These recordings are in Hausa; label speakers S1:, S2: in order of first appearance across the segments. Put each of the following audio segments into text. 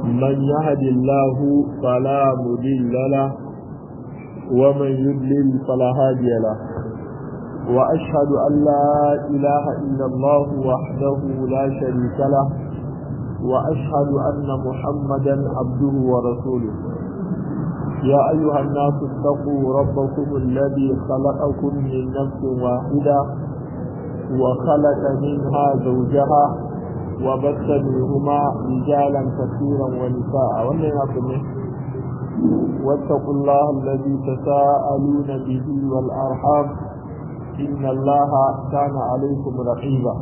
S1: من يهد الله فلا مضل له ومن يضلل فلا هادي له وأشهد أن لا إله إلا الله وحده لا شريك له وأشهد أن محمدا عبده ورسوله يا أيها الناس اتقوا ربكم الذي خلقكم من نفس واحدة وخلق منها زوجها وبث منهما رجالا كثيرا ونساء ومن واتقوا الله الذي تساءلون به والأرحام إن الله كان عليكم رقيبا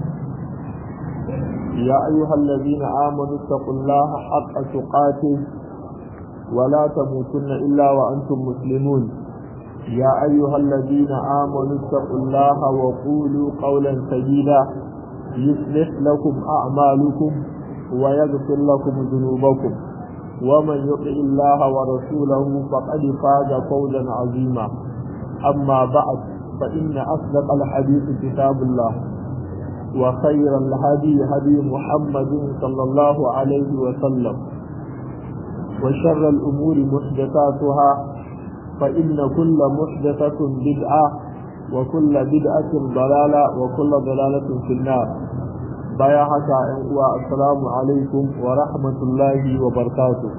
S1: يا أيها الذين آمنوا اتقوا الله حق تقاته ولا تموتن إلا وأنتم مسلمون يا أيها الذين آمنوا اتقوا الله وقولوا قولا سديدا يصلح لكم أعمالكم ويغفر لكم ذنوبكم ومن يطع الله ورسوله فقد فاز فوزا عظيما أما بعد فإن أصدق الحديث كتاب الله وخير الهدي هدي محمد صلى الله عليه وسلم وشر الأمور محدثاتها فإن كل محدثة بدعة وكل بدعة ضلالة وكل ضلالة في النار baya haka ‘yan uwa assalamu alaikum wa rahmatullahi wa barkatu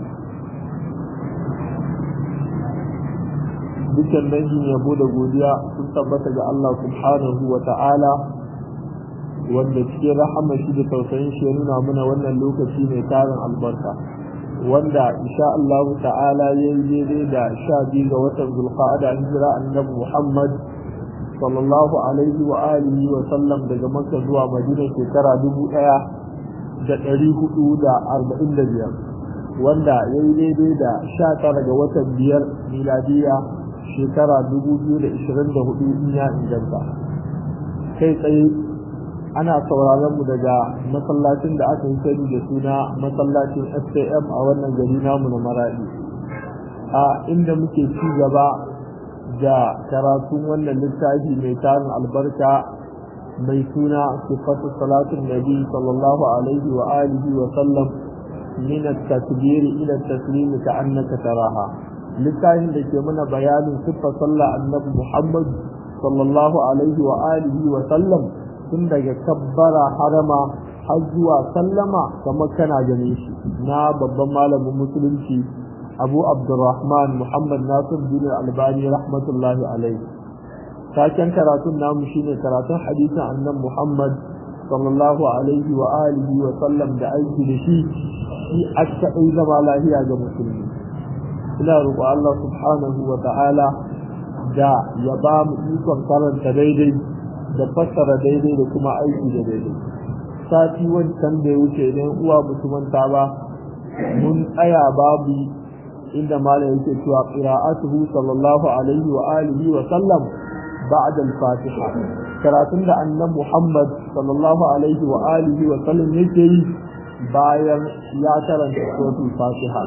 S1: dukkan dangin yabo da godiya sun tabbata ga Allah subhanahu wa ta'ala wanda cikin rahama shi da tausayin shi ya nuna mana wannan lokaci mai tarin albarka wanda insha Allah ta'ala ya yi daidai da sha biyu ga watan zulqa'ada hijira annabi Muhammad sallallahu alaihi wa alihi wa sallam daga makka zuwa madina shekara dubu ɗaya da ɗari hudu da arba'in da biyar wanda ya yi daidai da sha tara ga watan biyar miladiya shekara dubu biyu da ishirin da hudu in ya inganta kai tsaye ana sauraron mu daga masallacin da aka yi sani da suna masallacin SKM a wannan gari namu na Maradi a inda muke ci gaba da karatun wannan littafi mai tarin albarka mai suna sifatu salatun nabi sallallahu alaihi wa alihi wa sallam min at-takbir ila at-taslim ka'annaka taraha littafin da ke mana bayanin siffar sallah annabi Muhammad sallallahu alaihi wa alihi wa sallam tun daga kabbara harama har zuwa sallama kamar kana gane shi na babban malamin musulunci abu abdurrahman muhammad nasir bin albani rahmatullahi alaihi taken karatun namu shine karatun hadisin annan muhammad sallallahu alaihi wa alihi wa sallam da aiki da shi shi aka ɗai zama lahiya ga musulmi ina roƙo Allah subhanahu wa ta'ala da ya ba mu ikon karanta daidai da fassara daidai da kuma aiki da daidai sati wancan da ya wuce idan uwa mutumanta ba mun tsaya babu inda malam yake cewa qira'atuhu sallallahu alaihi wa alihi wa sallam ba'da al-fatiha karatun da annabi Muhammad sallallahu alaihi wa alihi wa sallam yake yi bayan ya karanta suratul fatiha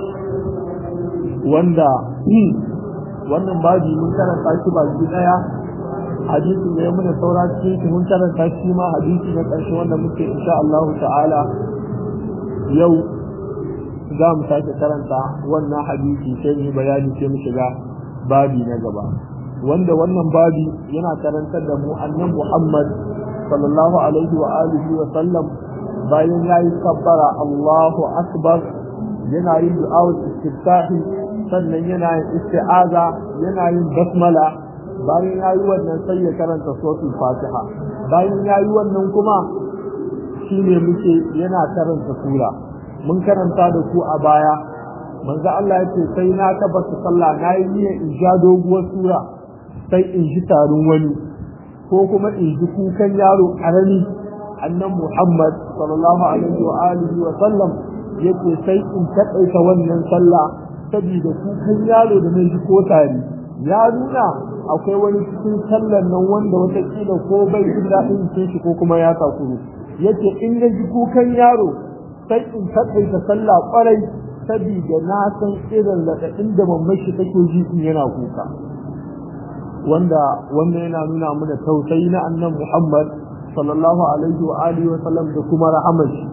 S1: wanda wannan babi mun karanta shi baki daya hadisi ne muna saura cikin mun karanta shi ma hadisi na ƙarshe wanda muke insha Allah ta'ala yau za mu sake karanta wannan hadisi sai mu bayani sai mu shiga babi na gaba wanda wannan babi yana karantar da mu annan Muhammad sallallahu alaihi wa alihi wa sallam bayan yayi kabbara Allahu akbar yana yin du'a istiftahi sannan yana yin isti'aza yana yin basmala bayan ya yi wannan sai ya karanta suratul fatiha bayan ya yi wannan kuma shi ne muke yana karanta sura mun karanta da ku a baya manzo Allah ya ce sai na tabbata sallah na yi niyyar in ja doguwar sura sai in ji tarin wani ko kuma in ji kukan yaro karami annan Muhammad sallallahu alaihi wa alihi wa sallam yace sai in taƙaita wannan sallah saboda kukan yaro da na ji ko tari ya nuna akwai wani cikin sallar nan wanda watakila ko bai jin daɗin cikin shi ko kuma ya takuru yace in na ji kukan yaro sai in taƙaita sallah ƙwarai saboda na san irin raɗaɗin da mamman shi take ji in yana kuka wanda wanda yana nuna mana tausayi na annan Muhammad sallallahu alaihi wa alihi wa sallam da kuma rahamar shi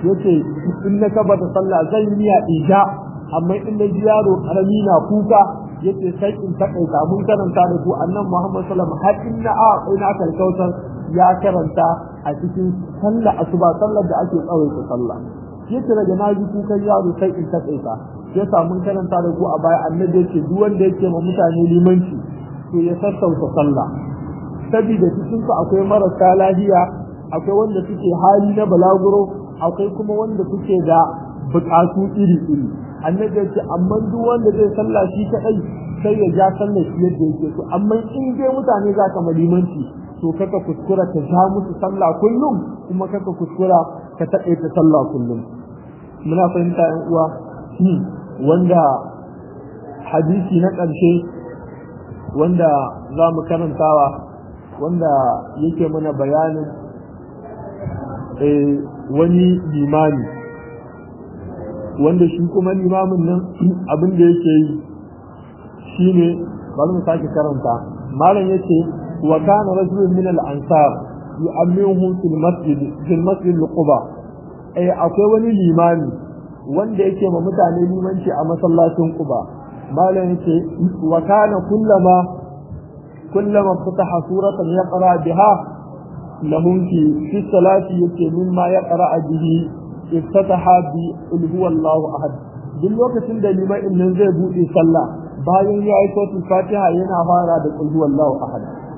S1: yace in na kaba da sallah zan yi niyya isha amma in na ji yaro karami na kuka yace sai in takaita mun karanta da ku annan Muhammad sallallahu alaihi wasallam har inna a ina kalkautar ya karanta a cikin sallah asuba sallar da ake tsawaita sallah yace daga na ji kukan yaro sai in takaita ya mun karanta da ku a baya annabi yace duk wanda yake ma mutane limanci to ya sassauta sallah saboda cikin su akwai marasa lafiya akwai wanda suke hali na balaguro akwai kuma wanda suke da bukatu iri iri annabi yace amma duk wanda zai sallah shi kadai sai ya ja sallah shi yadda yake so amma in dai mutane za ka malimanci to kaka kuskura ka ja musu sallah kullum kuma kaka kuskura ka taƙaita sallah kullum muna fahimta yan uwa wanda hadisi na ƙarshe wanda za mu karantawa wanda yake mana bayanin wani limami wanda shi kuma limamin nan abin da yake yi shi ne bari mu sake karanta malam yace wa kana rajulun min al-ansar yu'ammihu fil masjid fil masjid al-quba eh akwai wani limami wanda yake ma mutane limanci a masallacin Quba malam yake wa kana kullama kullama fataha suratan yaqra biha lahum fi fi salati yake mimma yaqra bihi iftataha bi qul huwallahu ahad duk lokacin da limamin nan zai bude sallah bayan ya yi sautin fatiha yana fara da qul huwallahu ahad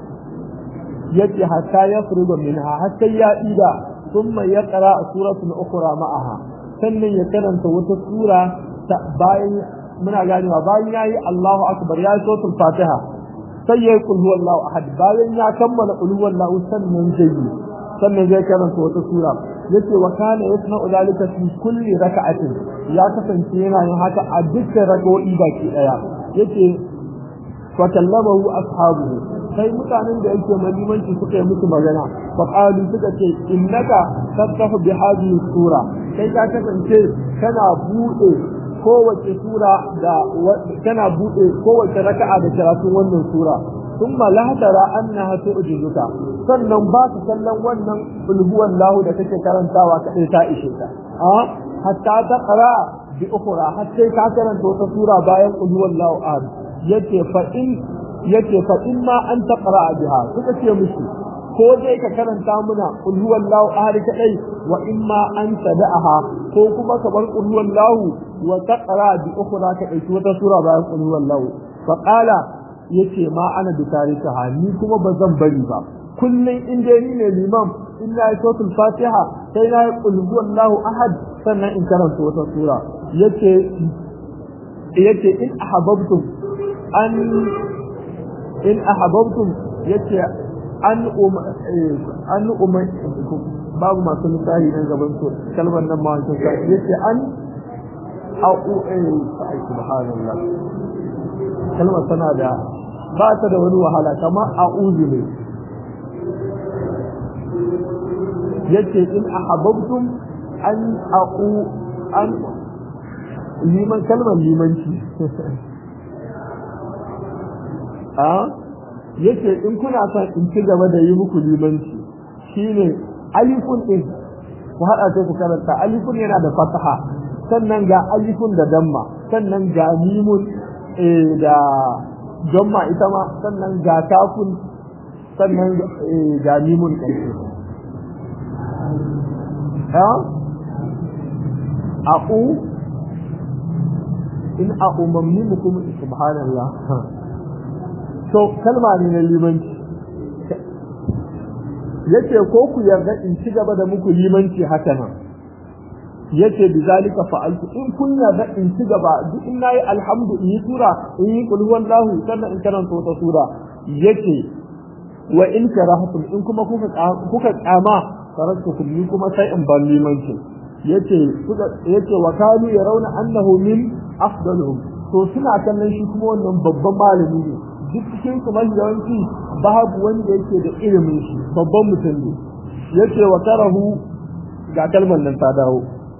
S1: yace hatta yafruga minha hatta ya ida thumma yaqra suratan ukhra ma'aha sannan ya karanta wata sura bayan muna ganewa bayan ya yi Allahu akbar ya yi sotul fatiha sai ya yi kulhu Allahu ahad bayan ya kammala kulhu Allahu sannan zai yi sannan zai karanta wata sura yace wa kana yasna'u zalika fi kulli raka'atin ya kasance yana yin haka a dukkan rak'o'i baki daya yace fa kallamahu ashabuhu sai mutanen da yake malimanci suka yi musu magana fa qalu suka ce innaka tattahu bi hadhihi sura kai ka kasance kana bude kowace sura da kana bude kowace raka'a da karatun wannan sura thumma la tara annaha tu'jizuka sannan ba ka kallon wannan ulhuwan lahu da kake karantawa kadai ta ishe ka a hatta ta qara bi ukhra hatta ka karanta wata sura bayan ulhuwan lahu a yace fa in yace fa in ma an taqra biha suka ce mushi ko dai ka karanta muna qul huwallahu ahad kadai wa in ma an tada'aha ko kuma ka bar qul huwallahu wa taqra bi ukhra ka dauki wata sura bayan qul huwallahu fa qala yace ma ana bi tarikaha ni kuma bazan bari ba kullun in dai ni ne limam in na yi sautul fatiha sai na yi qul huwallahu ahad sannan in karanta wata sura yace yace in ahabbtum an in ahabbtum yace an um an um babu masu misali nan gaban su kalmar nan ma wancan sa yace an a'u ai subhanallah kalmar tana da ba ta da wani wahala kamar a'udhu ne yace in ahabbtum an a'u an liman kalmar limanci a yace in kuna son in ci gaba da yi muku limanci shine alifun din ku hada sai ku karanta alifun yana da fataha sannan ga alifun da damma sannan ga mimun da damma ita ma sannan ga kafun sannan ga mimun ƙarshe ha aqu in aqu mamnimukum subhanallah to kalma ne na limanci yace ko ku yarda in ci gaba da muku limanci haka nan yace bizalika fa'altu in kun yarda in ci gaba duk in nayi alhamdu in yi sura in yi qul huwallahu sannan in karanta wata sura yace wa in karahtum in kuma kuka kuka kama taraktukum ni kuma sai in bar limanci yace yace wa kanu yarawna annahu min afdaluhum to suna kallon shi kuma wannan babban malami ne duk cikin su mai yawanci babu wanda yake da ilimin shi babban mutum ne yace wa karahu ga kalmar nan ta dawo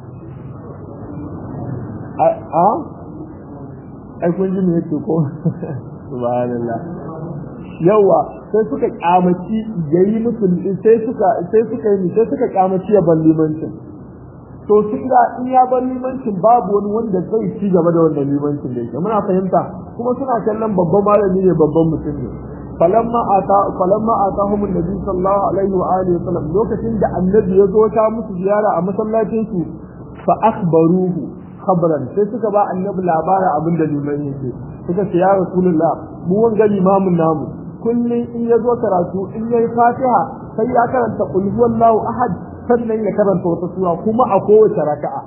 S1: a a ai kun ji me yake ko subhanallah yawa sai suka kyamaci yayi musu sai suka sai suka yi sai suka kyamaci ya ballimancin to sun ga in ya bar limancin babu wani wanda zai ci gaba da wannan limancin da yake muna fahimta kuma suna kallon babban malami ne babban mutum ne falamma ata falamma atahum annabi sallallahu alaihi wa alihi wasallam lokacin da annabi ya zo ta musu ziyara a masallacin su fa akhbaruhu khabran sai suka ba annabi labarin abin da liman yake suka ce ya rasulullah mu wanga limamin namu kullum in ya zo karatu in yayi fatiha sai ya karanta qul huwallahu ahad sannan ya karanta wata sura kuma a kowace raka'a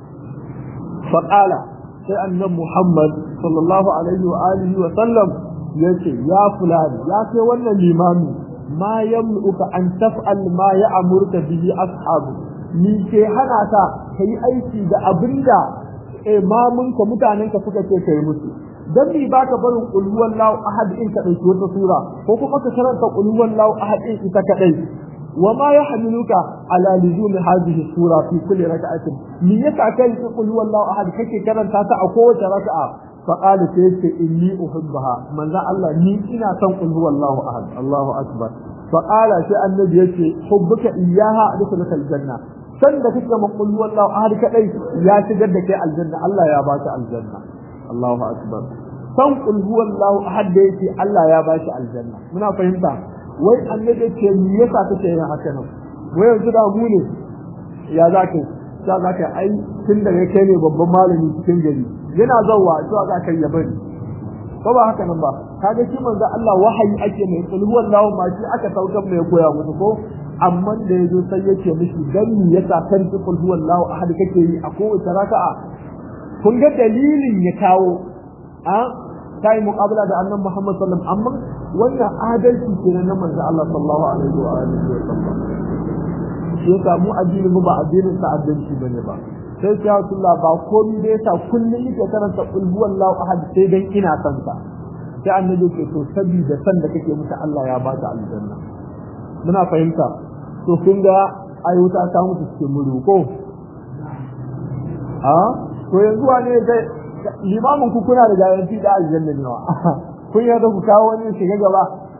S1: fa qala sai annabi muhammad sallallahu alaihi wa alihi wa sallam yace ya fulani ya kai wannan limami ma yamluka an taf'al ma ya'murka bihi ashabu ni ke hana ka kai aiki da abinda imamunka mutanenka suka ce kai musu dan mi baka barin qul huwallahu ahad in ka dauki wata sura ko kuma ka karanta qul huwallahu ahad in ita kadai wa ma yahmiluka ala luzum hadhihi sura fi kulli rak'atin mi yasa kai qul huwallahu ahad kake karanta ta a kowace raka'a fa qala sai ce inni uhibbaha manzo Allah ni ina son qul huwallahu ahad Allahu akbar fa qala sai annabi yace hubbuka iyyaha adkhuluka aljanna san da kake ma qul huwallahu ahad kadai ya shigar da kai aljanna Allah ya baka aljanna Allahu akbar san qul huwallahu ahad da yake Allah ya bashi aljanna muna fahimta wai annabi ce me yasa kake yin haka nan wai yanzu da mu ne ya zaka ya zaka ai tun da kai ne babban malami cikin gari yana zawwa to za ka ya bari ko ba haka nan ba kaga shi manzo Allah wahayi ake mai qul huwallahu ma shi aka saukar mai koya musu ko amma da yazo sai yake mishi dan me yasa kan qul huwallahu ahad kake yi a kowace raka'a kun ga dalilin ya kawo a kai muqabala da annabi Muhammad sallallahu alaihi wasallam amma wannan adalci kenan na manzo Allah sallallahu alaihi wa alihi wa sallam shi yasa mu addini mu ba addinin sa adalci bane ba sai sai Rasulullah ba komai da yasa kullum yake karanta qul huwallahu ahad sai dan ina san sa sai annabi ke to sabida san da kake musu Allah ya ba ta aljanna muna fahimta to kun ga ayyuta ta mutu cikin muru ko a to yanzu wane zai limamin ku kuna da garanti da aljanna ne wa kun yarda ku kawo wani shiga gaba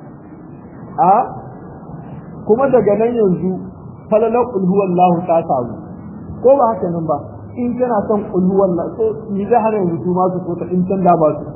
S1: a kuma daga nan yanzu falalar qul huwallahu ta samu ko ba haka nan ba in kana son qul huwallahu sai ni zai hana yanzu su ma su so ta in can da ba su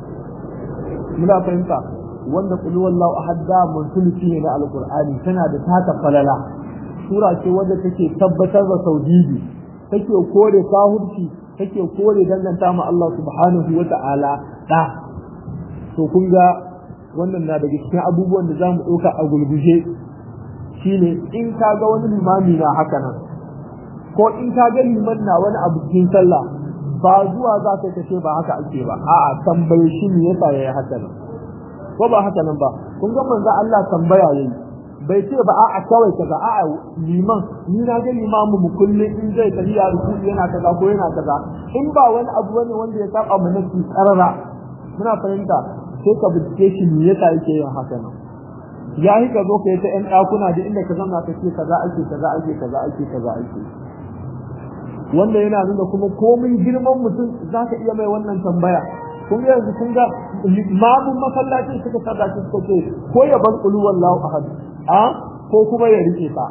S1: muna fahimta wanda qul huwallahu ahad da musulci ne na alqur'ani tana da taka falala sura ce wadda take tabbatar da tauhidi take kore kafirci take kore danganta ma Allah subhanahu wa ta'ala da to kun ga wannan na daga cikin abubuwan da zamu ɗauka a gulguje shine in ka ga wani limami na haka nan ko in ka ga liman na wani abu cikin sallah ba zuwa za ka kace ba haka ake ba a'a tambaye shi ne yasa yayi haka nan ko ba haka nan ba kun ga manzo Allah tambaya yayi bai ce ba a'a kawai kaza a'a liman ni na ga limamu mu kullum in zai tafiya ruku yana kaza ko yana kaza in ba wani abu bane wanda ya saba mu nasi karara muna fahimta sai ka bincike shi me yasa yake yin haka nan ya yi ka zo ka yi ta yan ɗakuna da inda ka zama ka ce kaza ake kaza ake kaza ake kaza ake wanda yana nuna kuma komai girman mutum za ka iya mai wannan tambaya kun ga yanzu kun ga mamun masallacin suka sada shi suka ce ko ya bar qulu wallahu ahad a ko kuma ya rike ta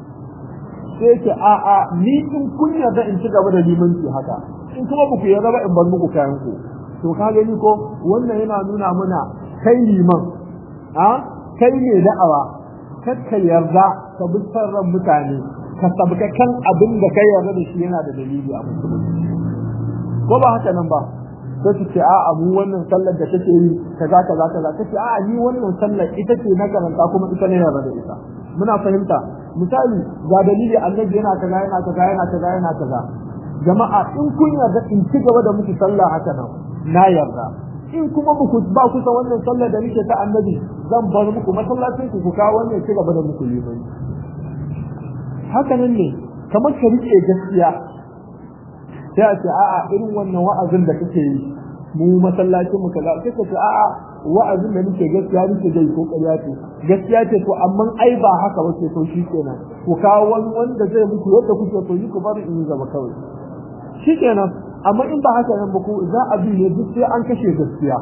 S1: sai ce a a ni in kun yarda in ci gaba da limanci haka in kuma ba ku yarda ba in bar muku kayan ku to ka gani ko wannan yana nuna mana kai liman a kai ne da'awa kar ka yarda ka bi ran mutane ka sabka kan abin da kai yarda da shi yana da dalili a musulunci ko ba haka nan ba sai su ce a'a mu wannan sallar da kake yi kaza kaza kaza kace a'a ni wannan sallar ita ce na karanta kuma ita ne yarda da ita muna fahimta misali ga dalili annabi yana kaza yana kaza yana kaza yana kaza jama'a in kun yarda in ci gaba da muku sallah haka nan na yarda in kuma muku ba ku san wannan sallar da nake ta annabi zan bar muku masallacin ku ku kawo wannan ci gaba da muku liman haka nan ne kamar ka rike gaskiya sai a ce a'a irin wannan wa'azin da kake yi mu masallacin mu kaza sai ka ce a'a wa'azin da nake gaskiya nake dai ko ƙarya ce gaskiya ce to amma ai ba haka ba ce to shikenan ku kawo wani wanda zai muku yadda kuke to yi ku bari in gaba kawai shikenan amma in ba haka nan ba ku za a bi ne duk sai an kashe gaskiya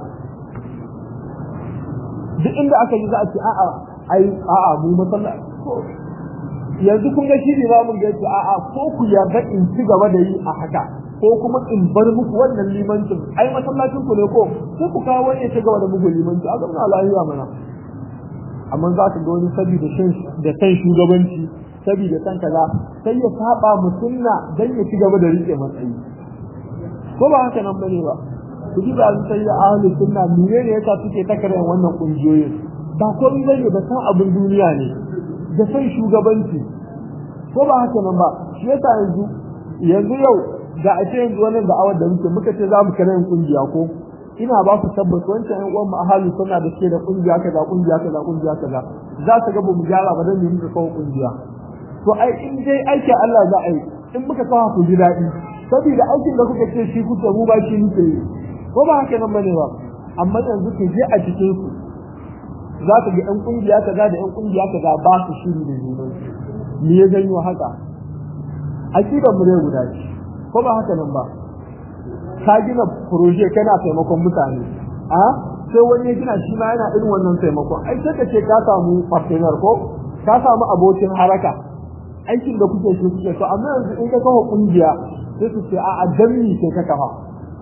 S1: duk inda aka yi za a ce a'a ai a'a mu masallaci yanzu kun ga shi ne ba mun ga yace a'a ko ku yarda in ci gaba da yi a haka ko kuma in bar muku wannan limancin ai masallacin ku ne ko sai ku kawo wani ya ci gaba da muku limanci a zama lafiya mana amma za ka ga wani saboda shan da san shugabanci saboda san kaza sai ya saba mu sunna dan ya ci gaba da rike matsayi ko ba haka nan bane ba ku ji ba sai ya ahli sunna menene yasa suke takarar wannan kungiyoyin ba komai bane ba san abin duniya ne da san shugabanci ko ba haka nan ba shi yasa yanzu yanzu yau da a ce yanzu wannan da'awar da muke muka ce za mu kare yin kungiya ko ina ba ku tabbata wancan ƴan uwan mu ahali suna da suke da kungiya kaza kungiya kaza kungiya kaza za su ga ba mu gyara ba dan mu muka kawo kungiya to ai in dai aikin Allah za a yi in muka kawo ku ji daɗi saboda aikin da kuka ce shi kuke mu ba shi muke yi ko ba haka nan bane ba amma yanzu ku je a cikin ku za ka ga ƴan kungiya kaza da ƴan kungiya kaza ba su shiri da junan me ya janyo haka akidar mu ne guda ce ko ba haka nan ba ka gina proje kana taimakon mutane a sai wani ya gina shi ma yana irin wannan taimakon ai sai ka ce ka samu partner ko ka samu abokin haraka aikin da kuke shi kuke to amma yanzu in ka kafa kungiya sai su ce a a danni sai ka kafa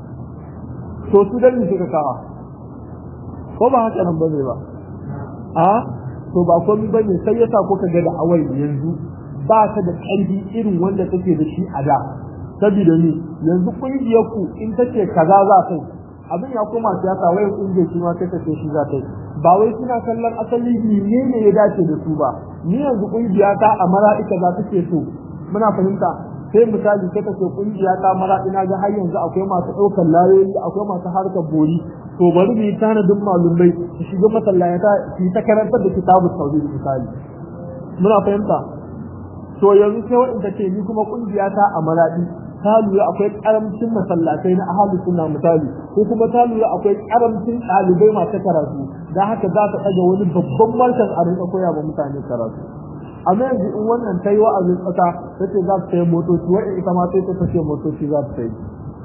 S1: to su danni sai ka kafa ko ba haka nan bane ba a to ba komai bane sai yasa ko ka ga da awai yanzu ba ta da ƙarfi irin wanda take da shi a da saboda ni yanzu kungiyar ku in tace kaza za ta abin ya koma siyasa wai kungiyar shi ma take ce shi za ta ba wai suna kallon asali ne ne ya dace da su ba ni yanzu kungiya ta a mara'ika za ta ce so muna fahimta sai misali sai kace kungiya ta mara'ina ga har yanzu akwai masu ɗaukar layoyi akwai masu harkar bori to bari mu yi tanadin malumai su shiga masallata su yi ta karantar da kitabun tauhid misali muna fahimta to yanzu sai wanda ce ni kuma kungiya ta a maradi ta lura akwai karamcin masallatai na ahalus sunna misali ko kuma ta lura akwai karamcin ɗalibai masu karatu da haka za ta ɗaga wani babban markan a rinka koya wa mutane karatu amma yanzu in wannan ta yi wa'azin ƙasa ta ce za ta sayi motoci wa'in ita ma sai ta ce motoci za ta sayi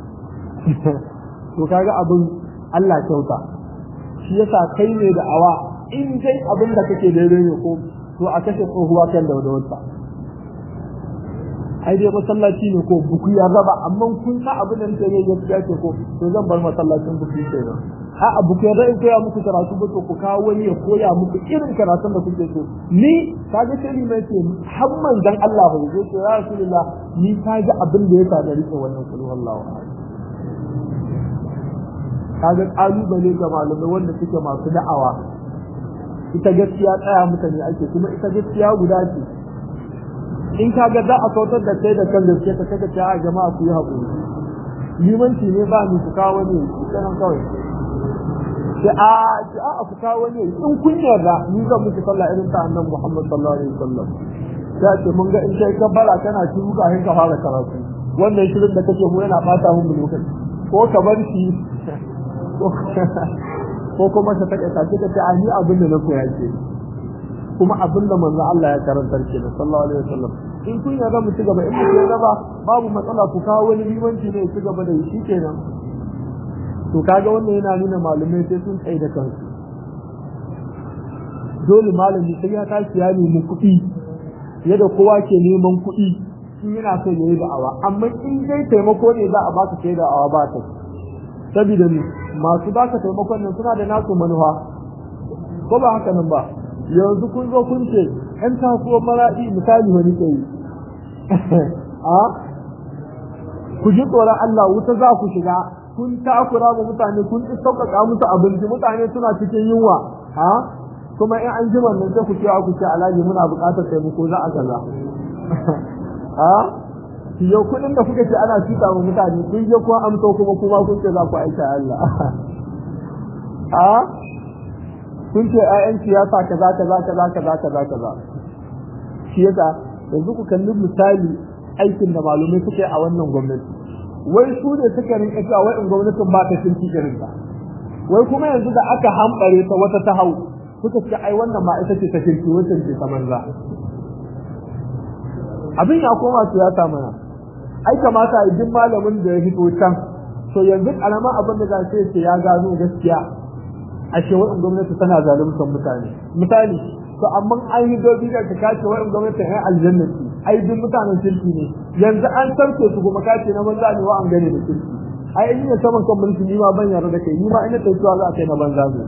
S1: to kaga abin Allah kyauta shi yasa kai ne da awa in dai abin da kake daidai ne ko to a kashe tsohuwa kan da wata ai dai masallaci ne ko buku ya raba amma kun sa abin da nake yi gaskiya ce ko to zan bar masallacin buku kenan a a buku ya in koya muku karatu ba to ku kawo wani ya koya muku irin karatun da kuke so ni kaga sai ni mai ce hamman dan Allah bai zo ce ya rasulullah ni kaga abin da ya sa da rike wannan kullu wallahu kaga kalubale ga malamai wanda suke masu da'awa ita gaskiya tsaya mutane ake kuma ita gaskiya guda ce in ka ga za a kautar da kai da kan gaske ka kaga ta jama'a ku yi haƙuri limanci ne ba ni ku kawo ne sanan kawai sai a ki a ku kawo ne in kun yarda ni zan miki sallah irin ta annabi Muhammad sallallahu alaihi wasallam sai ce mun ga in kai kabbara kana ci muka hin ka fara karatu wannan shirin da kake mu yana bata mun lokaci ko ka bar shi ko kuma ka take ka ce a ni abin da na koya ke kuma abin da manzo Allah ya karantar kenan sallallahu alaihi wasallam in kun yarda mu ci gaba in mu yarda ba babu matsala ku kawo wani limanci ne ci gaba da shi kenan to kaga wannan yana nuna malumai sai sun tsaye da kansu dole malami sai ya tashi ya nemi kuɗi yadda kowa ke neman kuɗi in yana so ya yi da'awa amma in dai taimako ne za a baka sai da'awa ba ta saboda ni masu baka taimakon nan suna da nasu manufa ko ba haka nan ba yanzu kun zo kun ce ‘yan kasuwar maraɗi misali wani ke yi a ku ji tsoron Allah wuta za ku shiga kun takura wa mutane kun ci sauƙaƙa musu abinci mutane suna cikin yunwa a kuma in an jima nan sai ku ce ku ce alhaji muna buƙatar taimako za a kaza a yau kuɗin da kuka ce ana cuta wa mutane kun je kuma amsa kuma kuma kun ce za ku aika Allah a kun ce ƴaƴan siyasa kaza kaza kaza kaza kaza kaza shi yasa yanzu ku kalli misali aikin da malumai suka yi a wannan gwamnati wai su ne suka rinka cewa wai in gwamnatin ba ta kirki irin ta wai kuma yanzu da aka hambare ta wata ta hau suka ce ai wannan ba ita ce ta kirki wacce ce ta manza abin ya koma siyasa mana ai kamata a jin malamin da ya fito can to yanzu karama abin da za ce ya gano gaskiya ashe wa'in gwamnati tana zaluntar mutane misali to amma an yi dobi da ka kace wa'in gwamnatin ai aljanna ce ai duk mutanen kirki ne yanzu an sarke su kuma kace na banza ne wa an gane da kirki ai in ne saman kan mulki ni ma ban yarda da kai ni ma ina tafiya za a kai na banza ne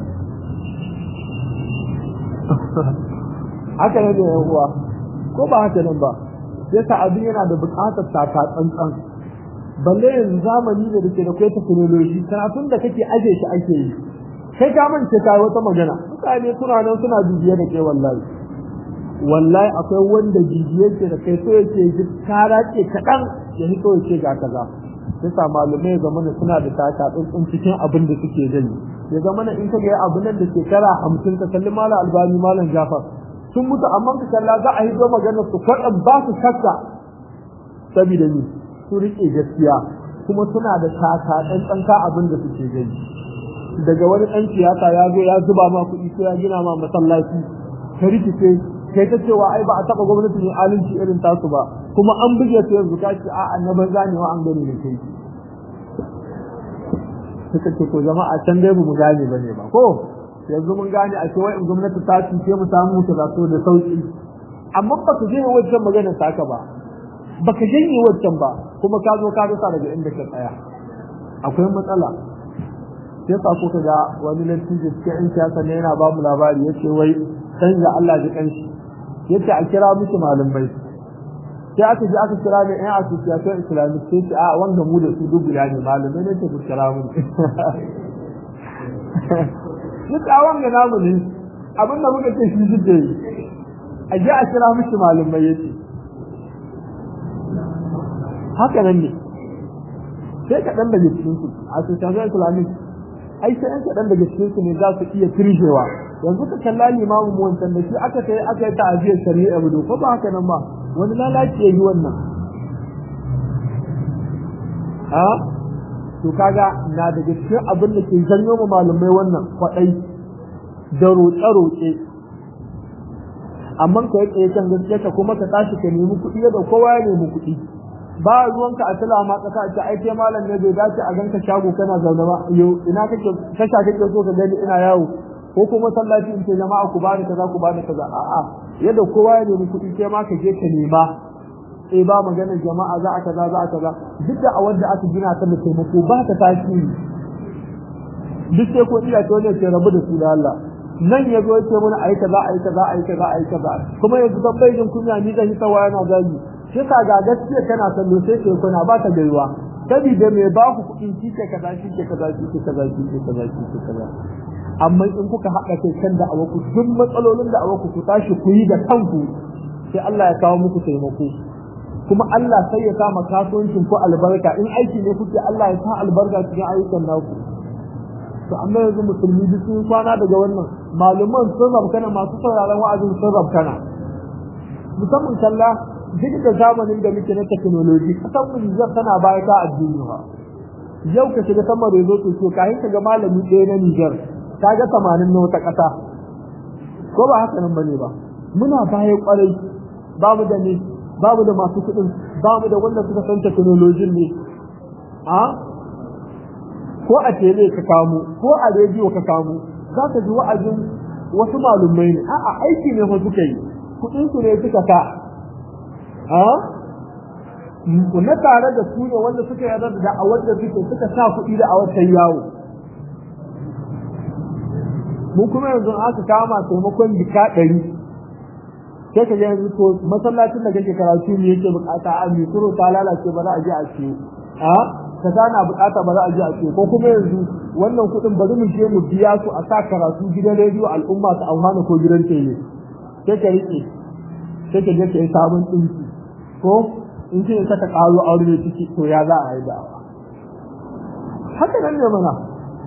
S1: haka ne da yawa ko ba haka nan ba sai ta abin yana da buƙatar taka tsantsan balle yanzu zamani da dake da kai technology karatun da kake aje shi ake yi kai ka mance kai wata magana mutane suna nan suna bibiye da kai wallahi wallahi akwai wanda bibiye ke da kai so yake ji kara ke kadan ya hito yake ga kaza sai sa malumai ga mana suna da taka tsantsan cikin abin da suke gani ya zama na in ka ga abin nan da shekara 50 ka kalli malam albani malam jafar sun mutu amma ka kalla za a yi zo magana su kwaɗan ba su shakka saboda ni su riƙe gaskiya kuma suna da taka ɗan abin da suke gani daga wani ɗan siyasa ya zo ya zuba ma kuɗi ko ya gina ma masallaci ka rikice kai ta cewa ai ba a taɓa gwamnati mai alinci irin tasu ba kuma an buge su yanzu ka ce a'a na banza ne wa an gani ne kai suka ce ko jama'a can dai mu gane bane ba ko yanzu mun gane a cewa in gwamnati ta cuce mu samu ta zato da sauki amma ba ka janye wancan magana saka ba ba ka janye wancan ba kuma ka zo ka rasa daga inda ka tsaya akwai matsala sai sa ko ga wani lantarki cikin in siyasa ne yana ba mu labari yace wai canza Allah ji kanshi yace a kira miki malamai sai aka ji aka kira ne ɗan association islamic sai ce a wanda mu da su duk guda ne malamai ne ce ku kira mu duk a wanga namu ne abin da muka ce shi duk da yi a je a kira mishi malamai yace haka nan ne sai kaɗan daga cikin su a association islamic ai sai an kaɗan daga cikin su ne za su iya kirjewa yanzu ka kalla limamu mu wancan da shi aka kai aka yi ta'aziyar shari'a mu ko ba haka nan ba wani lalaci ya yi wannan a to kaga na daga cikin abin da ke janyo ma malamai wannan kwaɗai da roƙe-roƙe amma ka yi tsaye kan gaskiya ka kuma ka tashi ka nemi kuɗi da kowa ya nemi kuɗi ba ruwanka a tala ma kasa ce ai kai malam ne bai dace a ganka shago kana zaune ba yau ina kake tasha kake so ka gani ina yawo ko kuma sallaci in ce jama'a ku bani kaza ku bani kaza a'a yadda kowa ya nemi kuɗi kai ma ka je ka nema eh ba maganar jama'a za a kaza za a kaza duk da a wanda aka gina ta da taimako ba ta tasiri duk sai ko iya to ne ke rabu da su da Allah nan ya zo yake mana ayi kaza ayi kaza ayi kaza ayi kaza kuma yanzu dan bai jin kunya ni zan yi tawa yana zagi sai ka ga gaskiya kana sallo sai ke kuna ba ta gaiwa sabida me ba ku kuɗin shi ke kaza shi ke kaza shi ke kaza shi ke kaza shi ke kaza amma in kuka haɗa kai kan da awaku duk matsalolin da awaku ku tashi ku yi da kanku sai Allah ya kawo muku taimako kuma Allah sai ya kama kasuwancin ku albarka in aiki ne kuke Allah ya sa albarka cikin ayyukan naku to amma yanzu musulmi duk sun kwana daga wannan malaman sun rabkana masu sauraron wa'azin sun rabkana musamman kalla duk da zamanin da muke na technology kasan mu Nijar tana baya ta addini ha yau ka shiga sama da zo to kayan ka ga malami ɗaya na Nijar ka ga 80 na wata ƙasa ko ba haka nan bane ba muna baya kwarai babu da ne babu da masu kuɗin babu da wanda suka san technology ne a ko a tele ka kamo ko a rediyo ka kamo za ka ji wa'azin wasu malumai ne a'a aiki ne fa suka yi kuɗin su ne suka sa na tare da su ne wanda suka yarda da da'awar da suke suka sa kuɗi da a watan yawo mu kuma yanzu aka kama taimakon jika ɗari sai ka ga yanzu to masallacin da kake karatu ne yake bukata a mai turo ta lalace ba za a je a ciyo a ka na bukata ba za a je a ciyo ko kuma yanzu wannan kuɗin bari mu je mu biya su a sa karatu gidan rediyo al'umma su amfana ko gidan tele sai ka rike sai ka je ka yi sabon ɗinki ko in ce saka ƙaro aure ne ciki to ya za a yi da'awa haka nan ne mana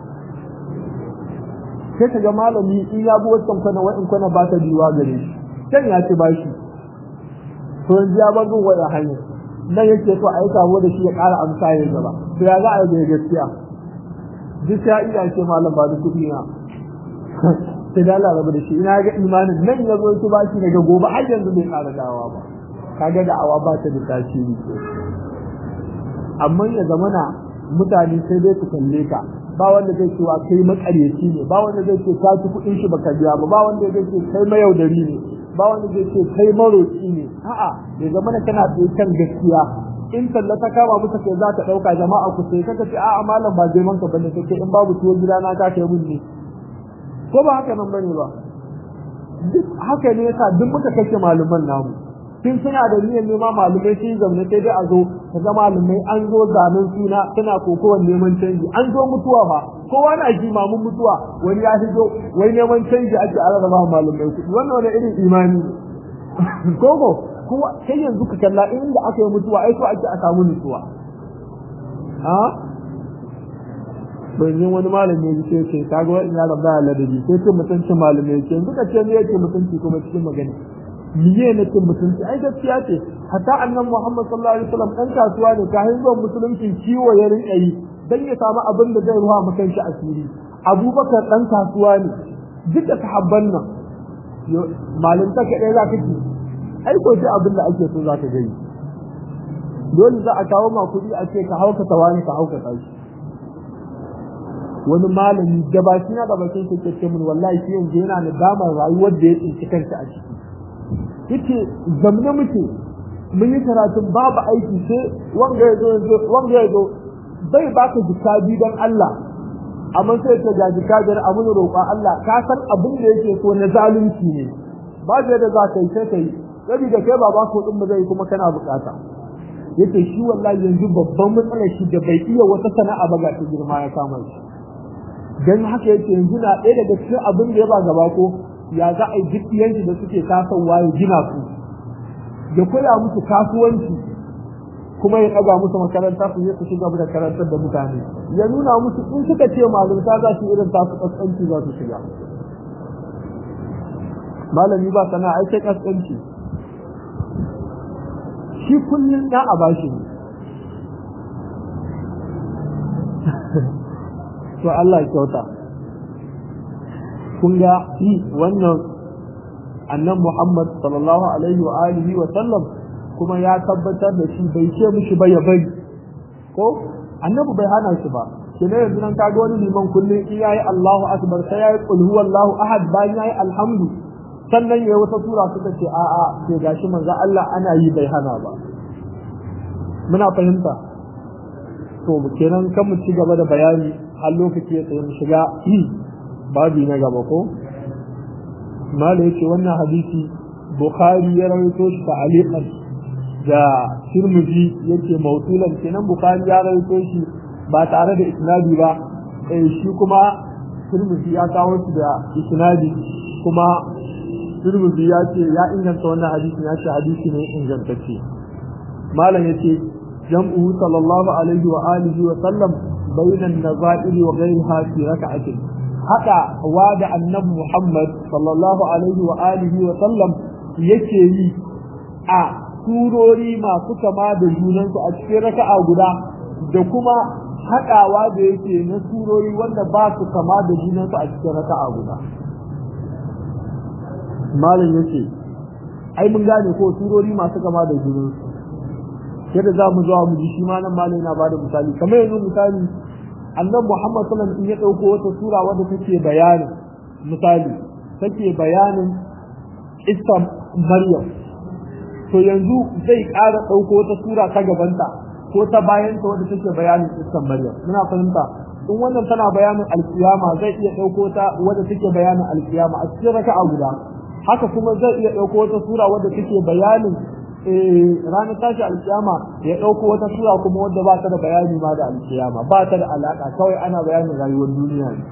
S1: sai ka ga malami in ya bi wancan kwana wa'in kwana ba ta biyuwa gare shi can ya ci bashi to yanzu ya bar waya hanya nan yake so a yi kamo da shi ya ƙara amsa ya gaba to ya za a yi da gaskiya duk ya iya ce malam ba da kuɗi na sai da Allah rabu da shi ina ga imanin nan ya zo ki bashi daga gobe har yanzu bai ƙara dawa ba kaga da awa ba ta da tasiri amma ya zamana mutane sai dai su kalle ka ba wanda zai ce wa kai makaryaci ne ba wanda zai ce ka ci kuɗin shi baka biya ba ba wanda zai ce kai mayaudari ne ba wanda zai ce kai maroci ne a'a ya zama na kana tsaye kan gaskiya in talla ta kama muka kai za ka ɗauka jama'a ku sai kaka ce a'a malam ba zai manka bane kake in babu tuwo gida na ka kai mun ne ko ba haka nan bane ba duk haka ne yasa duk muka kashe malaman namu tun suna da niyyar nema malamai sun zaune sai dai a zo ka ga malamai an zo zanen suna suna kokowar neman canji an zo mutuwa fa kowa na ji mamun mutuwa wani ya shigo wai neman canji ake ararraba malamai kuɗi wannan wani irin imani koko kowa sai yanzu ka kalla inda aka yi mutuwa ai so ake a samu nutsuwa ha ban yin wani malami ya ce ce kaga wani ya rabba ya ladabi sai ce mutuncin malamai ce yanzu ka ce me yake mutunci kuma cikin magana miye na cin mutunci ai gaskiya ce hatta annan Muhammad sallallahu alaihi wasallam dan kasuwa ne ka zuwa musulunci ciwo ya rinka yi dan ya samu abin da zai ruwa maka shi asiri Abubakar dan kasuwa ne duka sahabban nan malin ta kadai za ka ci ai ko sai abin da ake so za ka gani dole za a kawo ma kuɗi a ce ka hauka tawani ka hauka tashi wani malami gabashi na gabakin shi ke ce mun wallahi shi yanzu yana da damar rayuwar da ya tsinci kanta a ciki yake zamne muke mun yi karatun babu aiki sai wanga ya zo wanga ya zo bai baka jikabi don Allah amma sai ta ga jikabiyar a mun roƙon Allah ka san abin da yake so na zalunci ne ba da yadda za ka yi sai ka yi saboda kai ba ba ko din zai kuma kana bukata yace shi wallahi yanzu babban matsalar shi da bai iya wata sana'a ba ga ta girma ya kama shi dan haka yake yanzu na ɗaya daga cikin abin da ya ba gaba ko ya za a yi duk yanki da suke tasowa ya gina su ya koya musu kasuwanci kuma ya ɗaga musu makaranta su je su shiga da karantar da mutane ya nuna musu in suka ce malumta za su irin tasu kaskanci za su shiga malami ba sana ai sai kaskanci shi kullum ya a bashi ne to Allah ya kyauta kun ga wannan annan Muhammad sallallahu alaihi wa alihi wa sallam kuma ya tabbatar da shi bai ce mishi ba ya bari ko annabi bai hana shi ba kina yanzu nan kaga wani liman kullum in yayi Allahu akbar sai yayi qul huwallahu ahad bayan yayi alhamdu sannan yayi wata sura suka ce a a sai gashi manzo Allah ana yi bai hana ba muna fahimta to kenan kan mu ci gaba da bayani har lokaci ya tsaye mu shiga babi na gaba ko mala yace wannan hadisi bukhari ya rawaito shi ta'aliqan da tirmidhi yake mawsulan kenan bukhari ya rawaito shi ba tare da isnadi ba eh shi kuma tirmidhi ya kawo shi da isnadi kuma tirmidhi ya ce ya inganta wannan hadisi ya ce hadisi ne ingantacce malam yace jam'u sallallahu alaihi wa alihi wa sallam bainan nazairi wa ghayriha fi rak'atin hada wa da annabi Muhammad sallallahu alaihi wa alihi wa sallam yake yi a surori masu kama da junansu a cikin raka'a guda da kuma haɗawa da yake na surori wanda ba su kama da junansu a cikin raka'a guda malam yake ai mun gane ko surori masu kama da junansu yadda za mu zuwa mu ji shi ma nan malam yana bada misali kamar yanzu misali annan Muhammad sallallahu alaihi wasallam in ya dauko wata sura wadda take bayanin misali take bayanin Isa Maryam to yanzu zai ƙara dauko wata sura ta gabanta ko ta bayan ta wadda take bayanin Isa Maryam muna fahimta in wannan tana bayanin alkiyama zai iya dauko ta wadda take bayanin alkiyama a cikin raka'a guda haka kuma zai iya dauko wata sura wadda take bayanin ranar tashi alkiyama ya ɗauko wata sura kuma wadda ba ta da bayani ma da alkiyama ba ta da alaƙa kawai ana bayanin rayuwar duniya ne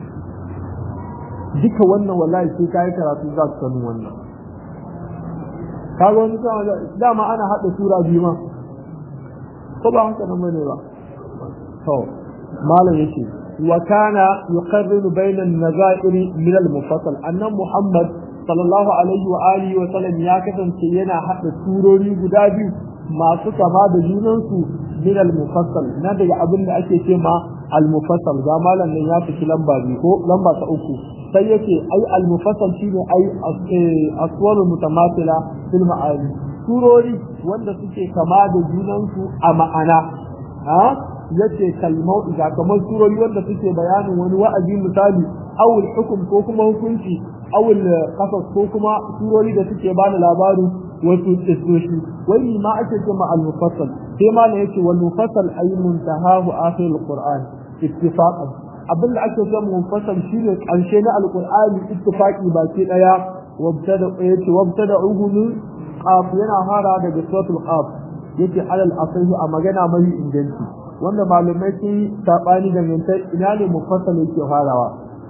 S1: duka wannan wallahi sai kayi karatu za su sanu wannan kaga wani dama ana haɗa sura biyu ma ko ba haka nan bane ba to malam yace wa kana yuqarriru bayna an-nazairi min al-mufassal annan muhammad sallallahu alaihi wa alihi wa sallam ya kasance yana hada surori guda biyu masu kama da junansu min al-mufassal na daga abin da ake ce ma al-mufassal ga malam nan ya fi lamba biyu ko lamba ta uku sai yake ai al-mufassal shine ai aswaru mutamathila fil ma'ani surori wanda suke kama da junansu a ma'ana ha yace kalmau da kamar surori wanda suke bayanin wani wa'azi misali awul hukum ko kuma hukunci awul qasas ko kuma surori da suke bani labarin wasu kisoshi wai ma ake cewa al-mufassal sai ma ne yace wal mufassal ay muntahahu akhir al-qur'an ittifaqan abin da ake cewa mufassal shine karshe na al-qur'ani ittifaqi baki daya wabtada yace wabtada'uhu min qaf yana fara daga suratul qaf yace alal asahi a magana mai inganci wanda malamai sun sabani da mintai ina ne mufassal yake farawa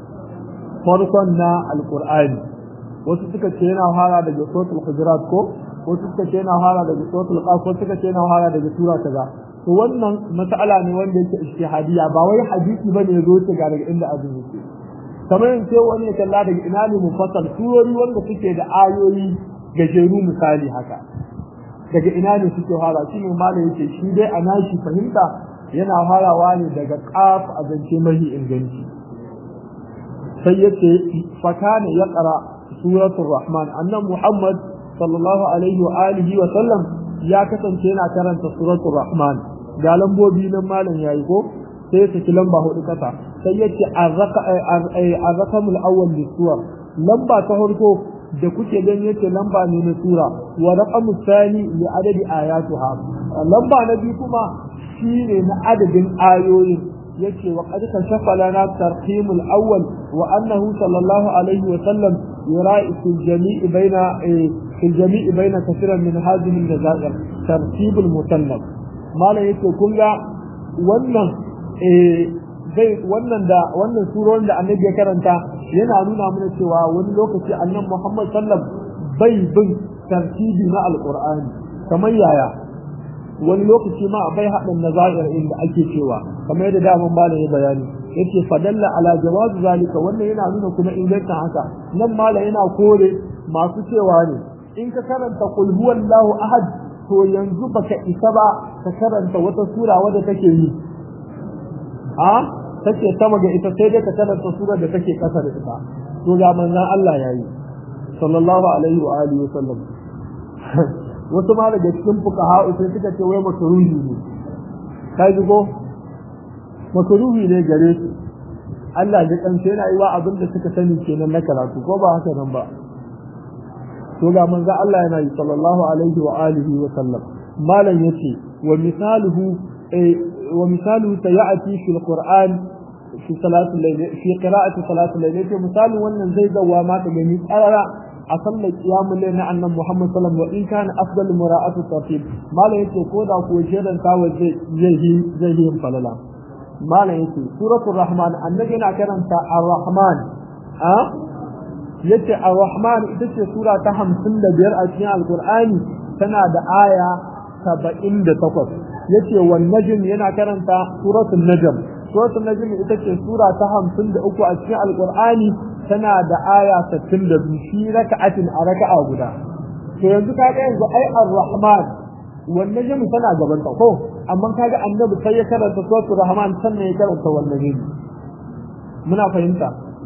S1: farkon na al-qur'ani wasu suka ce yana fara daga suratul hujurat ko wasu suka ce yana fara daga suratul qaf wasu suka ce yana fara daga sura kaza to wannan mas'ala ne wanda yake ijtihadiyya ba wai hadisi bane yazo ta ga daga inda azumi yake kamar in sai wani ya kalla daga ina ne mufassal surori wanda suke da ayoyi gajeru misali haka daga ina ne suke fara shi ne malam yake shi dai a nashi fahimta yana farawa ne daga qaf a zance mahi inganci sai yace fakana ya qara suratul rahman annan muhammad sallallahu alaihi wa alihi wa sallam ya kasance yana karanta suratul rahman ga lambobi nan malam yayi ko sai ta ki lamba hudu kasa sai yace arraqamul awwal lisuwar lamba ta farko da kuke gani yace lamba ne na sura wa raqamu thani li adadi ayatuha lamba na biyu kuma shine na adadin ayoyin yace wa qad kashafa lana tarqimul awwal wa annahu sallallahu alaihi wa sallam yura'i fil jami'i baina fil jami'i baina kathiran min hadhihi an-nazair tartibul musannaf mala yace kun ga wannan eh zai wannan da wannan surorin da annabi ya karanta yana nuna mana cewa wani lokaci annabi Muhammad sallam bai bin tartibi na alqur'ani kamar yaya wani lokaci ma bai haɗin nazair inda ake cewa kamar yadda daman malam ya bayani yace fadalla ala jawaz zalika wannan yana nuna kuma ingancin haka nan malam yana kore masu cewa ne in ka karanta qul huwallahu ahad to yanzu baka isa ba ka karanta wata sura wadda take yi a take sama ga ita sai dai ka karanta sura da take kasa da ita to ga manzon Allah yayi sallallahu alaihi wa alihi wa sallam wasu ma daga cikin fuqaha sai suka ce wai makruhi ne kai go makruhi ne gare su Allah ya kance yana yi wa abin da suka sani kenan na karatu ko ba haka nan ba to ga manzo Allah yana yi sallallahu alaihi wa alihi wa sallam malan yace wa misaluhu wa misaluhu sayati fi alquran fi salati al-layl fi qira'ati salati al-layl yace misalin wannan zai zawa ma ta gani tsarara a sallar qiyamul layl na annabi Muhammad sallallahu alaihi wa in kana afdalu mura'atu tartib malan yace ko da ko shedan tawa zai zai zai yin falala malan yace suratul rahman annabi yana karanta ar-rahman a yace ar-rahman ita ce sura ta 55 a cikin alqur'ani tana da aya 78 yace wan najm yana karanta suratul najm suratul najm ita ce sura ta 53 a cikin alqur'ani tana da aya 62 shi raka'atin a raka'a guda to yanzu kaga yanzu ai ar-rahman wan najm tana gaban ta ko amma kaga annabi sai ya karanta suratul rahman sannan ya karanta wan najm muna fahimta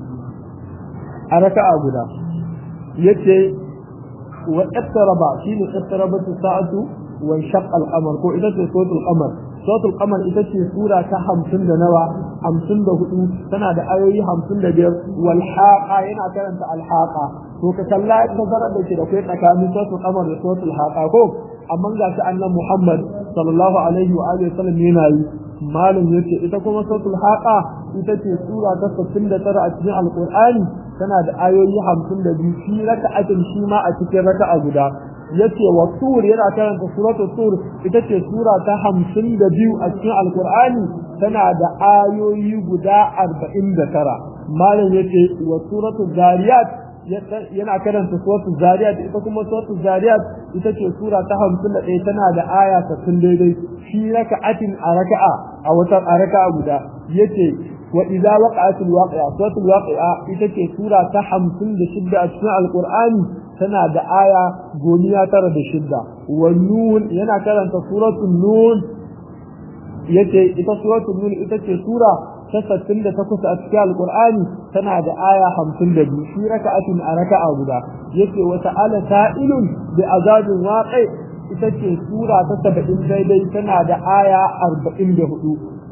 S1: a raka'a guda yace wa ittaraba shine ittarabatu sa'atu wa shaqqa al-qamar ko ita ce suratul qamar suratul qamar ita ce sura ta 50 da nawa 54 tana da ayoyi 55 wal haqa yana karanta al haqa to ka kalla tazarar da ke da kai tsakanin suratul qamar da suratul haqa ko amma ga shi annabi Muhammad sallallahu alaihi wa alihi wasallam yana yi malum yace ita kuma suratul haqa ita ce sura ta 69 a cikin alqur'ani tana da ayoyi 52 shi raka'atin shi ma a cikin raka'a guda yace wa tur yana karanta suratul tur ita ce sura ta 52 a cikin alqur'ani tana da ayoyi guda 49 malum yace wa suratul zariyat yana karanta suratul zariyat ita kuma suratul zariyat ita ce sura ta 51 tana da aya 60 daidai shi raka'atin a raka'a a wata a raka'a guda yace wa idza waqa'atil waqi'a suratul waqi'a ita ce sura ta 56 a cikin alqur'ani tana da aya goniya tara da shidda wa nun yana karanta suratul nun yace ita suratul nun ita ce sura ta 68 a cikin alqur'ani tana da aya 52 shi raka'atin a raka'a guda yace wa ta'ala sa'ilun bi azabin waqi ita ce sura ta 70 daidai tana da aya 44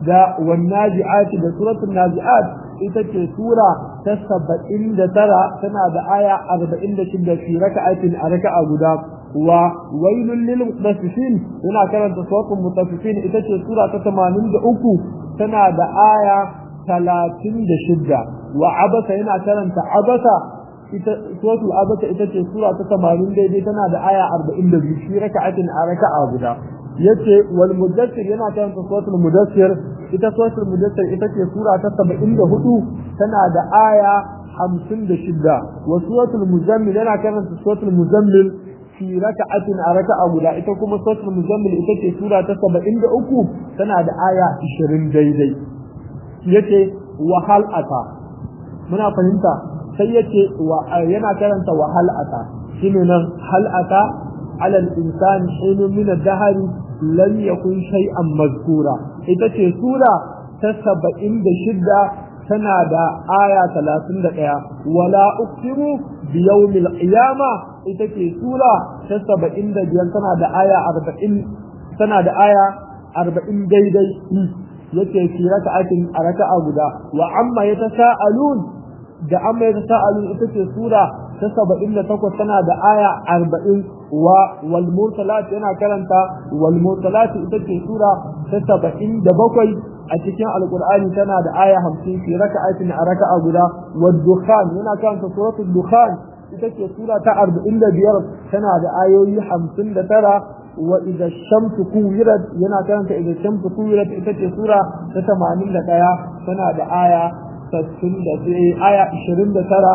S1: da wan nazi'ati da suratul nazi'at ita ce sura ta saba'in da tara tana da aya arba'in da shida fi raka'atin a raka'a guda wa wailul lil mutaffifin yana karanta suratul mutaffifin ita ce sura ta tamanin da uku tana da aya talatin da shida wa abasa yana karanta abasa ita suratul abasa ita ce sura ta tamanin daidai tana da aya arba'in da biyu fi raka'atin a raka'a guda yace wal mudassir yana karanta suratul mudassir ita suratul mudassir ita ce sura ta 74 tana da aya 56 wa suratul muzammil yana karanta suratul muzammil fi raka'atin a raka'a guda ita kuma suratul muzammil ita ce sura ta 73 tana da aya 20 daidai yace wa hal ata muna fahimta sai yace wa yana karanta wa hal ata shine nan hal ata على الإنسان حين من الدهر لم يكن شيئا مذكورا ita ce sura ta saba'in da shidda tana da aya talatin da ɗaya wala uksiru bi yawmil qiyama ita ce sura ta saba'in da biyar tana da aya arba'in tana da aya arba'in daidai yace fi raka'atin a raka'a guda wa amma yatasaalun da amma yatasaalun ita ce sura ta saba'in da takwas tana da aya arba'in wa wal mursalat yana karanta wal mursalat ita ce sura ta saba'in da bakwai a cikin alqur'ani tana da aya hamsin fi raka'atin a raka'a guda wad dukhan yana karanta suratul dukhan ita ce sura ta arba'in da biyar tana da ayoyi hamsin da tara wa idza shamsu kuwirat yana karanta idza shamsu kuwirat ita ce sura ta tamanin da ɗaya tana da aya sassin da aya ishirin da tara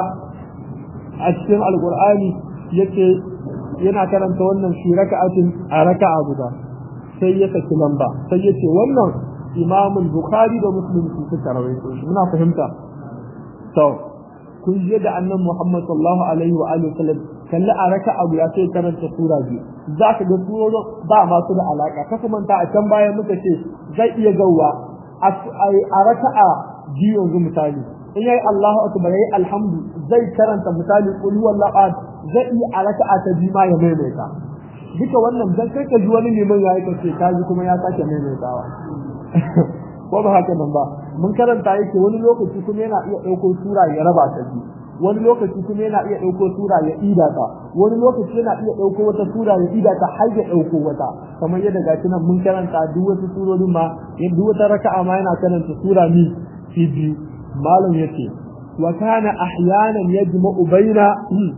S1: a cikin alqur'ani yace yana karanta wannan shi raka'atin a raka'a guda sai ya saki lamba sai ya ce wannan imamul bukhari da muslim su suka rawaito shi muna fahimta to kun je da annan muhammad sallallahu alaihi wa alihi wasallam kalli a raka'a guda sai karanta sura biyu za ka ga surorin ba masu da alaka ka kuma ta a can bayan muka ce zai iya gauwa a raka'a biyu yanzu misali in yayi Allahu akbar yayi alhamdu zai karanta misali qul huwallahu ahad zai iya a raka'a ta biyu ma ya maimaita duka wannan dan kai ka ji wani neman yayi ka ce ka ji kuma ya sake maimaitawa ko ba haka nan ba mun karanta yake wani lokaci kuma yana iya ɗauko sura ya raba ta biyu wani lokaci kuma yana iya ɗauko sura ya ida ta wani lokaci yana iya ɗauko wata sura ya ida ta har ya ɗauko wata kamar yadda gashi nan mun karanta duk wasu surorin ma yadda wata raka'a ma yana karanta sura mi fi biyu malam yace wa kana ahyanan yajma'u baina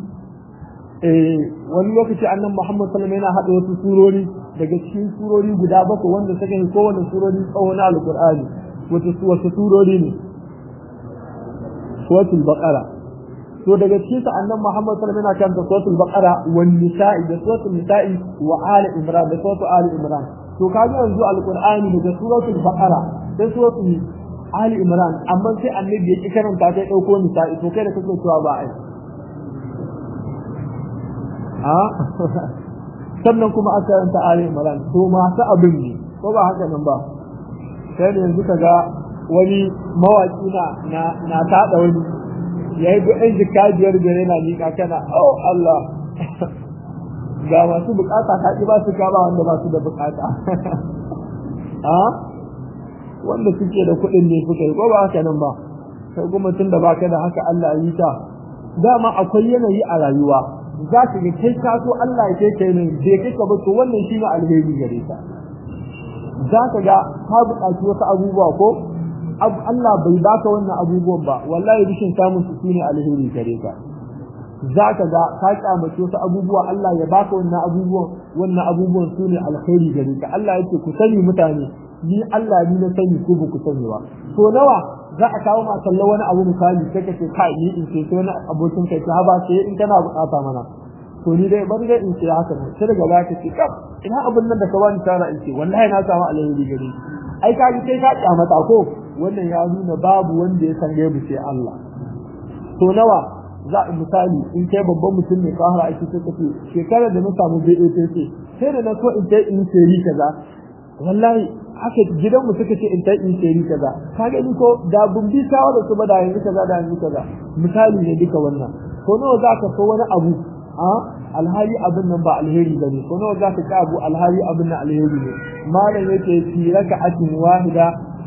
S1: eh wani lokaci annan Muhammad sallallahu alaihi wasallam yana hada wasu surori daga cikin surori guda bakwai wanda suka yi kowane surori tsawo na alqur'ani wato wasu surori ne suratul baqara to daga cikin sa annan Muhammad sallallahu alaihi wasallam yana karanta suratul baqara wan nisa'i da suratul nisa'i wa ali imran da suratul ali imran to kaga yanzu alqur'ani daga suratul baqara sai suratul ali imran amma sai annabi ya ki karanta ta dauko nisa'i to kai da kake cewa ba ai a sannan kuma aka yanta Ali Imran to masu abin ne ko ba haka nan ba sai da yanzu kaga wani mawaki na na na tada wani yayi duk ɗan jika biyar biyar yana miƙa kana oh Allah ga masu bukata ka ba su ka ba wanda ba su da bukata a wanda suke da kuɗin ne suka yi ko ba haka nan ba kai kuma tun da baka da haka Allah yi ta dama akwai yanayi a rayuwa za ka ga kai ka so Allah ya kai kai ne bai kai ka ba to wannan shi ne alheri gare ka za ka ga ka buƙaci wasu abubuwa ko Allah bai baka wannan abubuwan ba wallahi rishin samun su shine alheri gare ka za ka ga ka kyamace wasu abubuwa Allah ya baka wannan abubuwan wannan abubuwan su ne alheri gare ka Allah yake ku sani mutane ni Allah ni na sani ko ba ku sani ba to nawa za a kawo ma kalla wani abu misali sai ka ce kai ni in ce wani abokin kai ta ba sai in kana bukata mana to ni dai bari dai in ce haka ne sai daga baya ka ce kaf ina abun nan da ka bani tara in ce wallahi na samu alheri gare ai ka ji kai ka kyamata ko wannan ya nuna babu wanda ya san gaibu sai Allah to nawa za a misali in kai babban mutum ne ka har aiki sai ka ce shekarar da na samu BATC sai da na so in kai in sai kaza wallahi haka gidan mu suka ce in ta in tseri kaza ka gani ko da bun bi shawara su ba da yanzu kaza da yanzu kaza misali ne duka wannan ko nawa za ka so wani abu a alhali abin nan ba alheri ba ne ko nawa za ka ci abu alhali abin nan alheri ne malam yake fi raka'atin wahida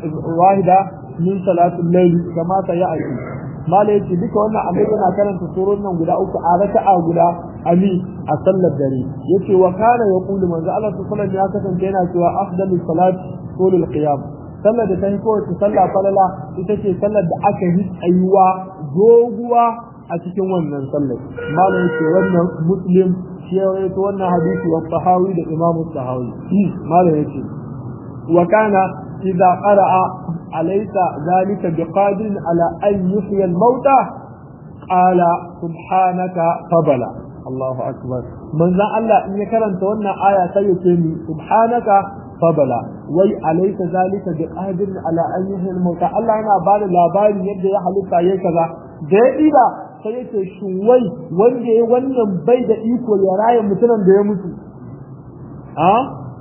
S1: wahida min salatul layl kama ta ya'ti mala yace duka wannan annabi yana karanta surun nan guda uku a raka'a guda ali a sallar dare yace wa kana yaqulu manzo Allah sallallahu alaihi ya kasance yana cewa afdalu salat tulul qiyam sallar da ta yi kowace sallah falala ita ce sallar da aka yi tsayuwa doguwa a cikin wannan sallar mala yace wannan muslim shi ya rawaito wannan hadisi wa sahawi da imamu sahawi mala yace wa kana idza qara'a أليس ذلك بقادر على أن يحيي الموتى قال سبحانك فبلا الله أكبر من ذا الله إن كرنت وانا آية سيكيني سبحانك فبلا وي أليس ذلك بقادر على أن يحيي الموتى الله أنا بعد لا بعد يبدأ يحلق يكذا دائما sai yake shuwai wanda ya wannan bai da iko ya raya mutumin da ya mutu a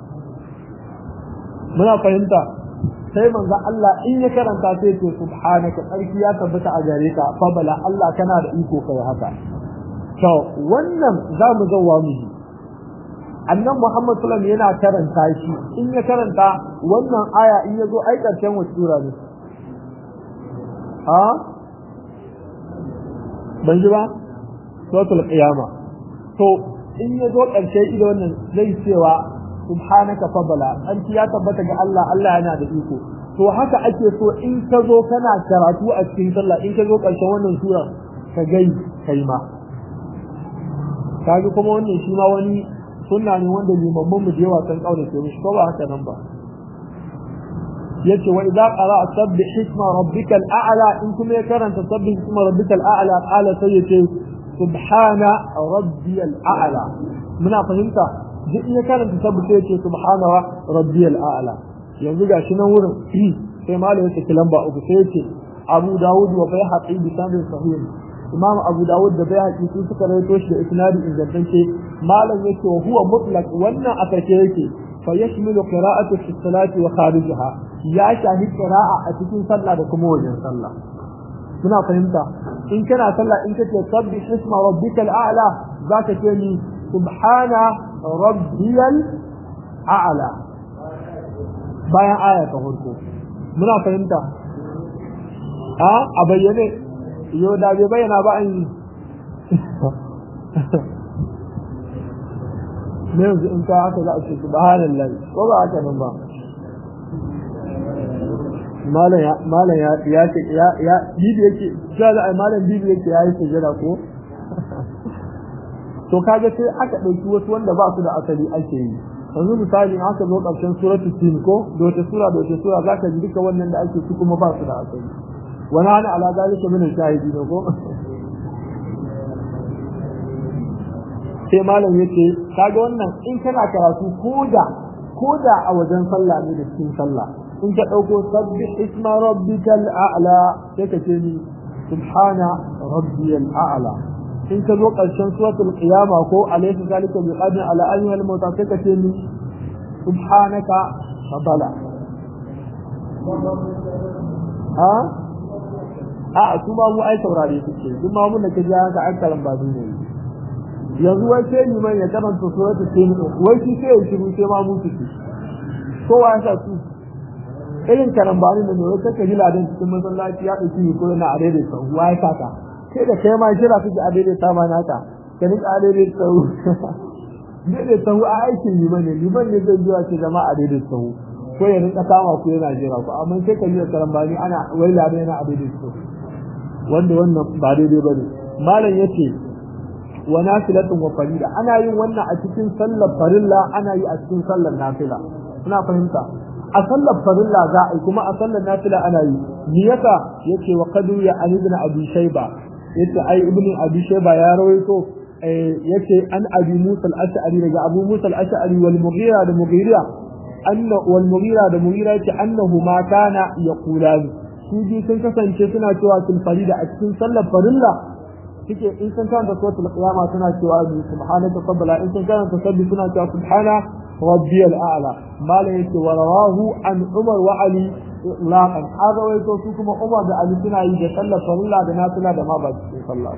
S1: muna fahimta sai manzo Allah in ya karanta sai ce subhanaka tsarki ya tabbata a gare ka fa bala Allah kana da iko kai haka to wannan za mu zauwa mu ji annan Muhammad sallallahu yana karanta shi in ya karanta wannan aya in ya zo ai karshen wata sura ne ha ban ji ba suratul qiyama to in ya zo karshe ido wannan zai cewa subhanaka fadala an ya tabbata ga Allah Allah yana da iko to haka ake so in ka zo kana karatu a cikin sallah in ka zo karshen wannan sura ka gai kai ma kaji kuma wannan shi ma wani sunna ne wanda limamman mu da yawa san kaura ke mishi ko ba haka nan ba yace wa idza qara'a sabbih isma rabbikal a'la in kuma ya karanta sabbih isma rabbikal a'la qala sai yace subhana rabbiyal a'la muna fahimta duk in ya karanta tabbata yace subhana rabbiyal a'la yanzu gashi nan wurin sai malam yake lamba uku sai yace Abu Dawud wa Baihaqi bi sanad sahih Imam Abu Dawud da Baihaqi su suka rawaito shi da isnadi ingantacce malam yake wa huwa mutlaq wannan aka ce yake fa yashmilu qira'atu fi salati wa kharijaha ya shahi qira'a a cikin sallah da kuma wajen sallah muna fahimta in kana sallah in kace sabbih isma rabbikal a'la zaka ce ni subhana rabbiyal a'la bayan aya ta farko muna fahimta a a bayyane yo da bai bayyana ba an yi ne yanzu in ka haka za a ce subhanallahi ko ba haka nan ba malam ya ya ce ya ya bibi yake cewa da ai malam bibi yake yayi sujada ko to kaga sai aka dauki wasu wanda ba su da asali ake yi yanzu misali in aka zo karshen suratu tin ko da wata sura da wata sura zaka ji duka wannan da ake ci kuma ba su da asali wani hana ala zalika min shahidi ne ko sai malam yace kaga wannan in kana karatu koda koda a wajen sallah ne da cikin sallah in ka dauko sabbih isma rabbikal a'la sai ka ce ni subhana rabbiyal a'la in ka zo ƙarshen suratul qiyama ko alaysa zalika bi qadir ala an yal mauta sai ka ce ni subhanaka fadala ha a su ma mu ai saurare suke duk ma mun da ka ji haka an karan ba ne yanzu wai sai ni mai ya karanta suratul tin wai shi sai ya shiru sai ma mu suke kowa ya sa su irin karambani da ne kaka ji ladan cikin masallaci ya dauki ko yana a daidai sau wai kaka sai da kai ma jira kake a daidai ta ma naka ka nika a daidai sau daidai sau a aikin liman ne liman ne zai zuwa ce zama a daidai sau ko ya rinka kama ku yana jira ku amma sai ka ji da karambani ana wai ladan yana a daidai sau wanda wannan ba daidai bane malam yace wa nafilatun wa farida ana yin wannan a cikin sallar farilla ana yi a cikin sallar nafila kuna fahimta a sallar farilla za a yi kuma a sallar nafila ana yi ni yasa yace wa qadu ya ali ibn abi shayba yace ai ibn abi shayba ya rawaito yace an abi musa al-ash'ari daga abu musa al-ash'ari wal mughira da mughira anna wal mughira da mughira yace annahu ma kana yaqulani su bi sun kasance suna cewa sul farida a cikin sallar farilla suke in sun karanta suratul qiyama suna cewa subhanaka qabla in sun karanta sabbi suna cewa subhana rabbiyal a'la mala yake wa rawahu an umar wa ali laqan hada wai to su kuma umar da ali suna yi da sallar farilla da nafila da ma ba cikin sallah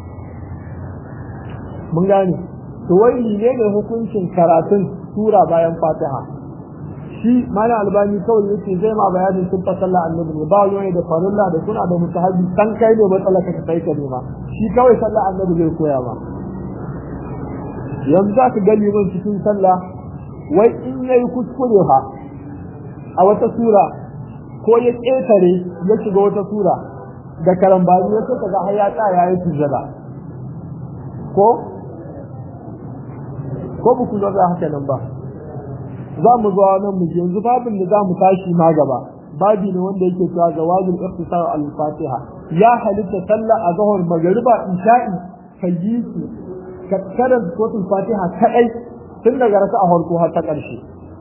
S1: mun gane to wai ne ne hukuncin karatun sura bayan fatiha shi mana albani kawai yake zai ma bayanin sun fa sallah annabi ne ba wani da farilla da suna da mutahabbi san kai ne matsala ka kai ka nema shi kawai sallah annabi zai koya ma yanzu za ka ga liman cikin sallah wai in yayi kuskure fa a wata sura ko ya ƙetare ya shiga wata sura da karambani ya saka ga har ya tsaya ya yi sujada ko ko ba ku lura haka nan ba za mu zo nan mu yanzu babin da za mu tashi ma gaba babi ne wanda yake cewa zawajul ikhtisar al-fatiha ya halitta sallah a zahar magariba isha'i kayyisi ka karanta suratul fatiha kadai tun daga raka a farko har ta ƙarshe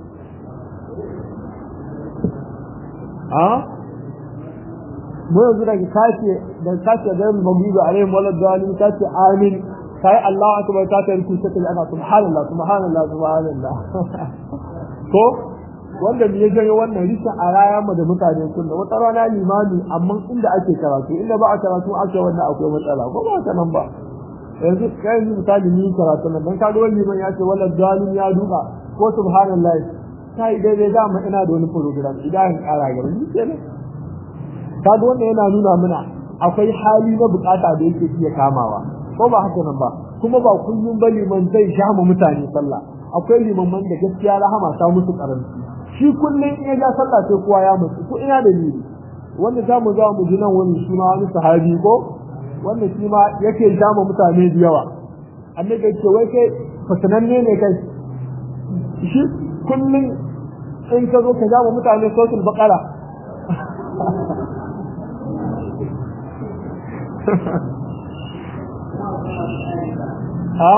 S1: a mu yanzu daga kace da kace da mu mabiyu alaihim wala dalil kace amin kai Allah akbar ka ta ruku sai ana subhanallah subhanallah subhanallah ko wanda me ya janyo wannan rishin a raya mu da mutane kunna wata rana limami amma inda ake karatu inda ba a karatu ake wannan akwai matsala ko ba ta nan ba yanzu kai yanzu misali ni karatu nan dan kaga wani liman ya ce wala dalil ya duka ko subhanallah kai daidai da mu ina da wani program idan kara gaba ni kenan kaga wannan yana nuna mana akwai hali na bukata da yake iya kamawa ko ba haka nan ba kuma ba kullum ba liman zai sha mu mutane sallah akwai limaman da gaskiya rahama ta musu karanci shi kullum in ya ja sallah sai kowa ya mutu ko ina da ni wanda za mu za mu ji nan wani suna wani sahabi ko wanda shi ma yake ja mu mutane da yawa annabi ya ce wai kai fasananne ne kai shi kullum in ka zo ka ja mu mutane sautul baqara ha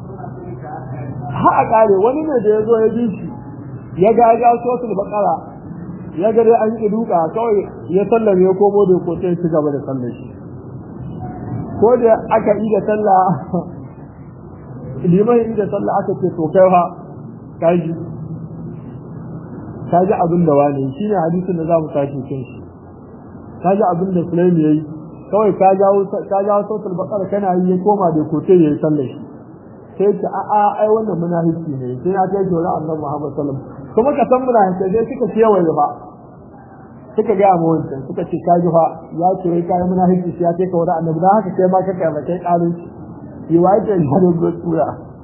S1: ha a kare wani ne da ya zo ya bi shi ya ga ya sosul bakara ya ga dai an yi duka kawai ya sallame ya komo da ko sai ci gaba da sallar shi ko da aka yi da sallah liman yi da sallah aka ce to kai fa kaji kaji abin da wani shine hadisin da za mu tashi kan shi kaji abin da Sulaim yayi kawai ka jawo ka jawo sautul baqara kana yi ya koma da kote yayi sallar shi sai ta a a ai wannan munafiki ne sai ya kai jora annabi Muhammad sallallahu alaihi wasallam kuma ka san munafiki sai suka ce wai ba suka ga mu wancan suka ce ka ji fa ya ce wai kai munafiki sai ya kai ka wara annabi dan haka sai ma ka kai ba kai kalin yi wai ta da tura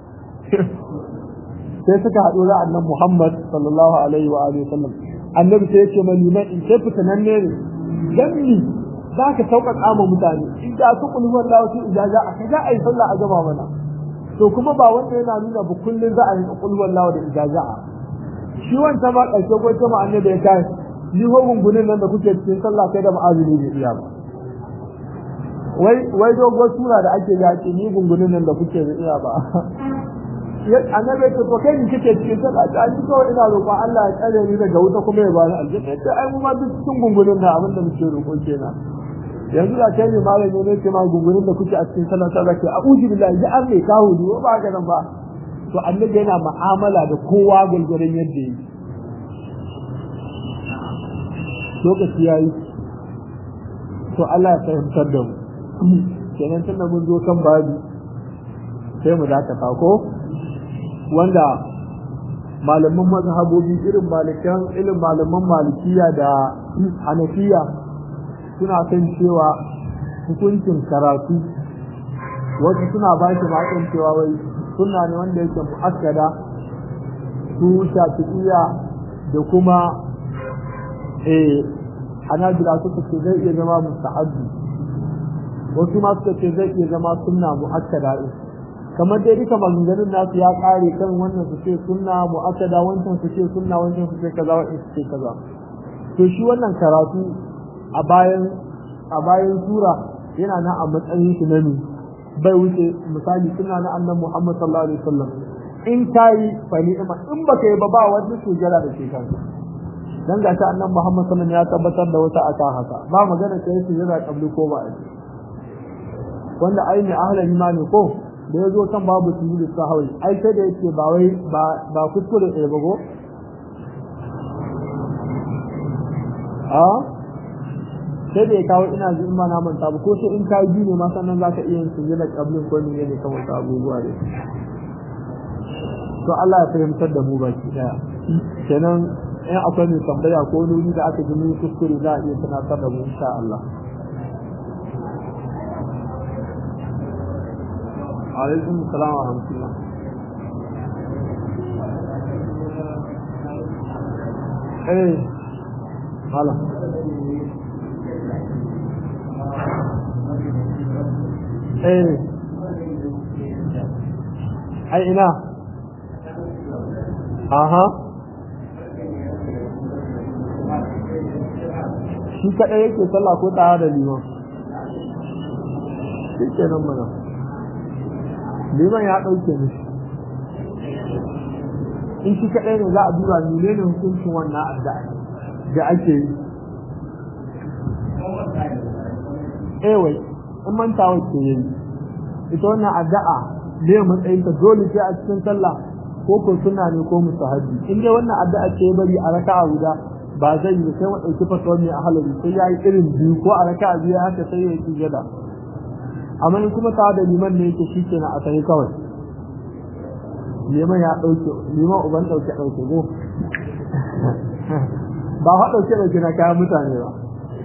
S1: sai suka haɗu da annabi Muhammad sallallahu alaihi wa alihi wasallam annabi sai ya ce mani na in sai fitanan ne ne dan za ka sauƙaƙa ma mutane in da su kullu wallahi su ijaza a kaza ai sallah a gaba mana to kuma ba wanda yana nuna ba kullun za a yi kullu wallahi da ijaza shi wanda ma ƙarshe ko jama'a annabi ya kai ni ho gungunin nan da kuke cikin sallah kai da ma'azini bai iya ba wai wai dogon sura da ake yaki ni gungunin nan da kuke bai iya ba annabi ce to kai ni kike cikin sallah ta ni kawai ina roƙon Allah ya tsare ni daga wuta kuma ya bani aljanna sai ai mu ma duk cikin gungunin da abin da muke roƙo kenan yanzu da kai ne malami ne ce ma gungunin da kuke a cikin sallah ta zaki a'udhu billahi ya arne ka hudu ba ga nan ba to annabi yana mu'amala da kowa gurgurun yadda yake lokaci yayi to Allah ya fahimtar da mu kenan tunda mun zo kan babi sai mu dakata ko wanda malaman mazhabobi irin malikan irin malaman malikiya da hanafiya suna kan cewa hukuncin karatu wasu suna ba shi ma'aikon cewa wai suna ne wanda yake mu'akkada su shafi'iya da kuma eh hanabila suka ce zai iya zama mustahabbi wasu ma suka ce zai iya zama sunna mu'akkada kamar dai duka maganganun nasu ya kare kan wannan su ce sunna mu'akkada wancan su ce sunna wancan su ce kaza wancan su ce kaza to shi wannan karatu a bayan a bayan sura yana nan a matsayin shi na bai wuce misali suna na annabi Muhammad sallallahu alaihi wasallam in kai fa ni'ima in baka yi ba ba wani sujada da ke kanka dan ga ta annabi Muhammad sallallahu alaihi wasallam ya tabbatar da wata aka haka ba magana kai sujada kabli ko ba wanda aini ahlul imani ko da ya zo kan babu sujudu sahwi ai sai da yake ba wai ba ba kuskure ɗaya ba go a sai da ya kawo ina ji in ma na manta ba ko sai in ka yi ne ma sannan zaka iya yin sujada kablin ko ne ne kan wasu abubuwa ne to Allah ya fahimtar da mu baki daya kenan in akwai mai tambaya ko nuni da aka ji kuskure za a iya tunatar da mu insha Allah alaikum salam wa rahmatullah eh malam eh ai ina aha shi kaɗai yake sallah ko tare da liman shi ke nan mana liman ya ɗauke mishi in shi kaɗai ne za a duba mene ne hukuncin wannan addu'a da ake yi ewai in mantawa ke yi ita wannan addu'a ne matsayinta dole sai a cikin sallah ko ko suna ne ko mustahabi in dai wannan addu'a ce bari a raka'a guda ba zai yi sai mu dauki fatawar mai ahalari sai ya yi irin biyu ko a raka'a biyu haka sai ya yi sujada amma in kuma tare da liman ne yake shi kenan a sai kawai liman ya dauke liman uban dauke dauke go ba ha dauke dauke na kayan mutane ba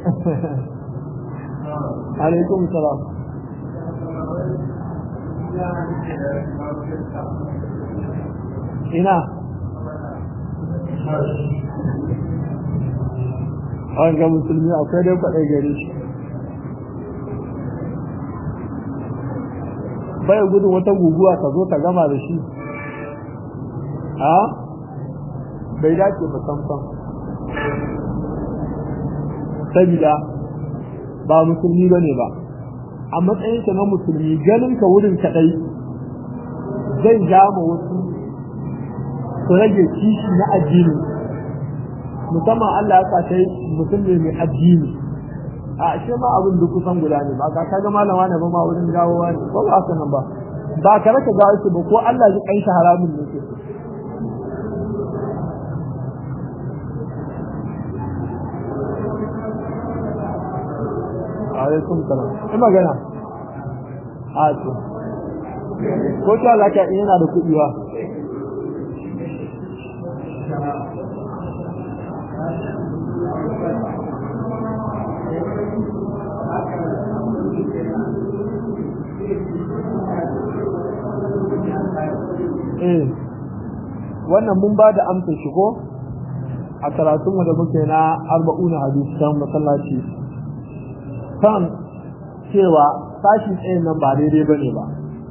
S1: alaikum salam ina an ga musulmi akwai dai kwaɗai gare shi bai gudun wata guguwa ta zo ta gama da shi a bai dace ba samsam sabida ba musulmi ba ne ba a matsayinka na musulmi ganin ka wurin kaɗai zai jama wasu su rage kishi na addini musamman Allah ya sa mutum ne mai addini a ashe ma abin duk kusan guda ne ba ka kaga malama ne ba ma wurin gawowa ne ko ba haka nan ba ba ka raka gawo shi ba ko Allah ya kai shi haramun ne ke alaikum salam in magana a to ko ta laka yana da kuɗi ba eh wannan mun ba da amsa shi ko a karatunmu da muke na arba'una hadisi kan masallaci kan cewa sashi tsayin nan ba daidai bane ba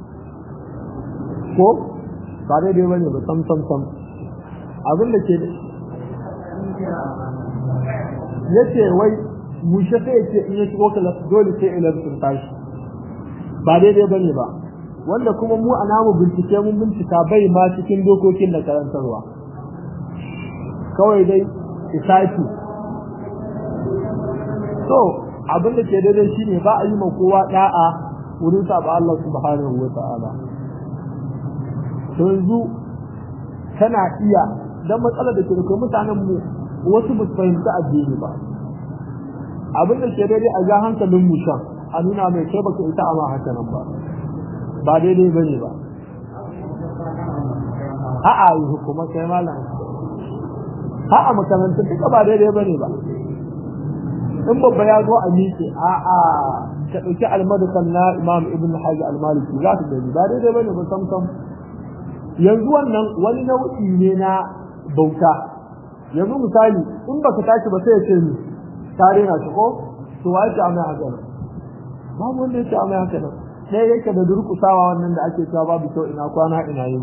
S1: ko ba daidai bane ba sam sam sam abin da ke yace wai mushe sai yace in ya shigo kala dole sai ilan sun tashi ba daidai bane ba wanda kuma mu a namu bincike mun bincika bai ma cikin dokokin da karantarwa kawai dai isafi so abin da ke daidai shine ba a yi ma kowa da'a wurin saba Allah subhanahu wa ta'ala to yanzu kana iya dan matsalar da ke da mutanen mu wasu ba su fahimci addini ba abin da ke daidai a ga hankalin mu shan a nuna mai kai baka ita amma haka nan ba ba daidai bane ba a'a yi hukuma kai malam a'a makarantun duka ba daidai bane ba in babba ya zo a miƙe a'a ka ɗauki almadukan na imam ibn hajji almaliki za ka gani ba daidai bane ba sam sam yanzu wannan wani nau'i ne na bauta yanzu misali in baka tashi ba sai ya ce ni tare na shi ko to wa yake amai haka nan babu wanda yake amai haka nan ɗaya yake da durƙusawa wannan da ake cewa babu kyau ina kwana ina yin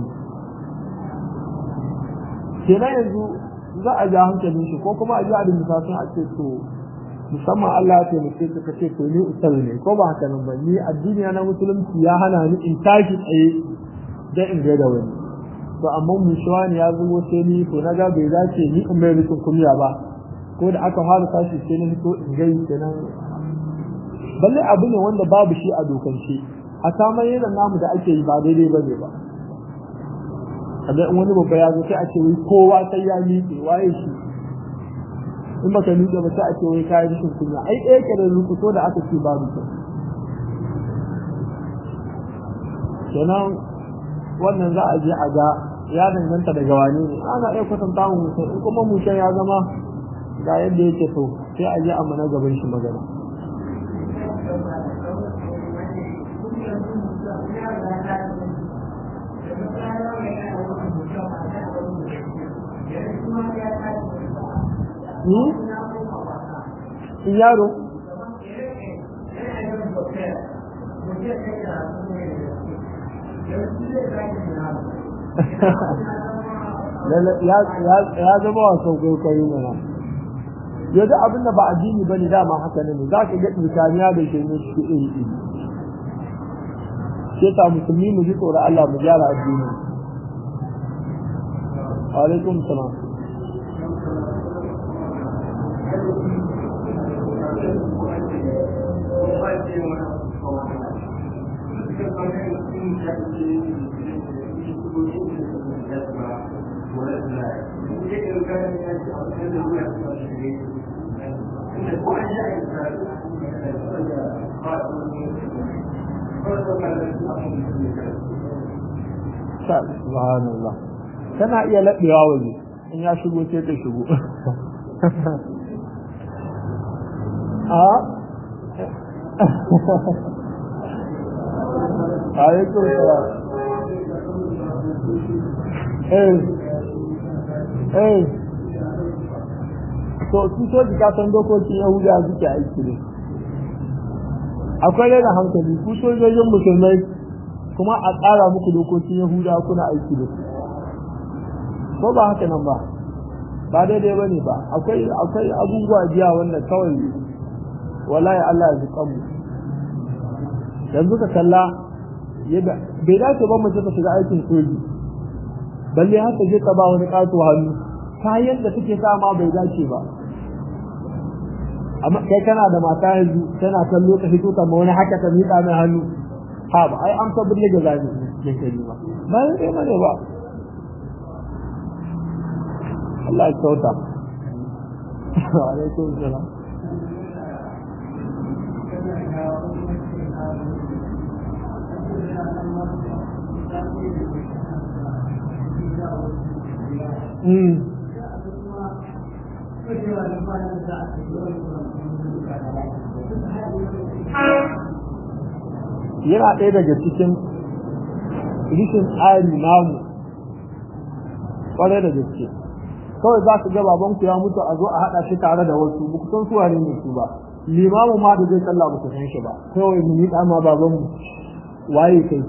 S1: kenan yanzu za a ja hankalin shi ko kuma a ji a da misafin a ce to musamman Allah ya taimake ka kace to ni usal ne ko ba haka nan ba ni addini na musulunci ya hana ni in tashi tsaye da in ga da wani to amma mushuwa ne ya zubo sai ni to na ga bai dace ni in mai rukun kumiya ba ko da aka fara tashi sai na fito in gai kenan balle abu ne wanda babu shi a dokance a saman yana namu da ake yi ba daidai ba ne ba kaga in wani babba ya zo sai a ce wai kowa sai ya miƙe waye shi in baka miƙe ba sai a ce wai kayan rashin kunya ai ɗaya ke da rukuto da aka ce babu kyau kenan wannan za a je a ga ya danganta daga wane ne ana iya kwatanta mu mutum in kuma mutum ya zama ga yadda yake so sai a je a mana gaban shi magana yaro ya zama wasan kwaikwayo mana yadda abin da ba addini ba ne dama haka ne za ka ga tsakaniya da shi ne shi iri iri sai ta musulmi mu ji tsoron Allah mu gyara addini alaikum salam subhanallah tana iya laɓewa waje in ya shigo sai ta shigo a alaikum salam eh eh to su so ka san dokokin yahuda suke aiki ne akwai rena hankali ku sojojin musulmai kuma a tsara muku dokokin yahuda kuna aiki da su ko ba haka nan ba ba daidai ba ne ba akwai akwai abubuwa jiya wanda kawai wallahi Allah ya ji kanmu yanzu ka kalla yadda bai dace ba mace ta shiga aikin soji balle har ta je ta ba wani kato hannu kayan da take sa ma bai dace ba amma kai kana da mata yanzu tana kallo ka fito ta wani haka ta miƙa mai hannu ha ba ai an tabbata da zabi ne kai ba ba sai mane ba Allah ya kyauta alaikum salam Mm. yana ɗaya daga cikin rishin tsari namu ƙwarai da gaske kawai za su ga babanku ya mutu a zo a haɗa shi tare da wasu ba ku san su wane ne su ba limamu ma da zai sallah ba ku san shi ba kawai mu yi ma babanmu waye kai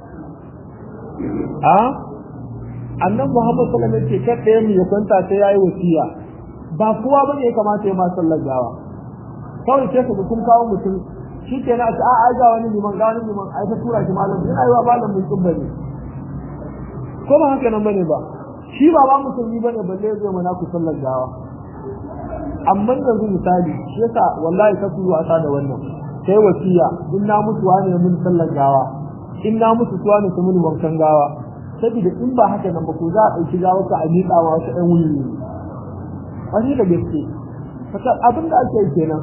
S1: a annan muhammad sallallahu alaihi wasallam ce kada mu ya kwanta sai yayi wasiya ba kowa bane ya kamata ya ma sallar gawa kawai sai ka kun kawo mutum shi ke na a a ga wani liman ga wani liman ai ta tura shi malam yana yi wa malam mai tsubba ne ko ba haka nan bane ba shi ba ba musulmi bane balle zai mana ku sallar gawa amma yanzu misali shi yasa wallahi ka ku wasa da wannan sai wasiya in na mutu wani mun sallar gawa in na mutu tuwa ne mun wankan gawa saboda in ba haka nan ba ko za a ɗauki gawa ka a miƙa wa wasu ɗan wuni ne wani da gaske abin da ake yi kenan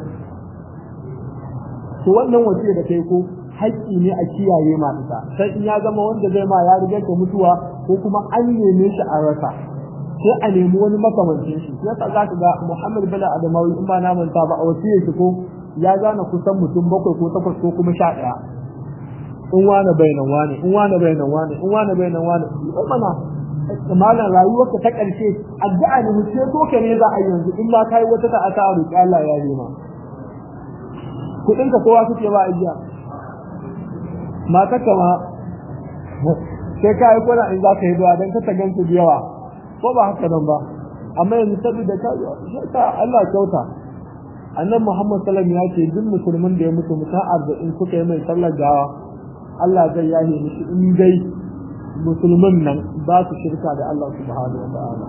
S1: to wannan wasiya da kai ko haƙƙi ne a kiyaye ma ita sai in ya zama wanda zai ma ya riga ka mutuwa ko kuma an neme shi a rasa sai a nemi wani makamancin shi yasa za ka ga Muhammad Bala Adamawi in ba na manta ba a wasiyar shi ko ya gane kusan mutum bakwai ko takwas ko kuma sha ɗaya in wane bainan wane in wane bainan wane in wane bainan wane mana malam rayuwarka ta ƙarshe addu'a ne mu ce to ka ne za a yanzu in ma kai wata ta asa a roƙi Allah ya nema kuɗin ka kowa suke ba ajiya mata kama sai ka yi kwana in za ka yi zuwa don ka ta gansu da yawa ko ba haka nan ba amma yanzu saboda ka ta Allah kyauta annan Muhammad sallam ya ce duk musulmin da ya mutu mutum arba'in suka yi mai sallar gawa Allah zai yahe mishi in dai musulmin nan ba su shirka da Allah subhanahu wa ta'ala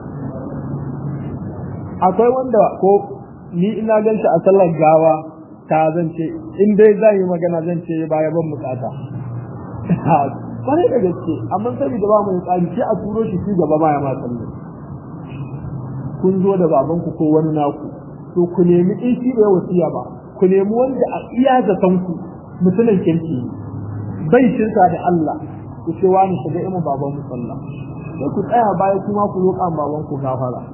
S1: akwai wanda ko ni ina gan shi a sallar gawa ta zan ce in dai za yi magana zan ce baya ban bukata kwarai da gaske amma saboda ba mu tsari sai a turo shi ci gaba ma ya ma sallah kun zo da babanku ko wani naku to ku nemi in shi da wasiya ba ku nemi wanda a iya zaton ku mutumin kirki bai shirka da Allah ku ce wani shiga ima baban mu sallah sai ku tsaya baya kuma ku roƙa baban ku gafara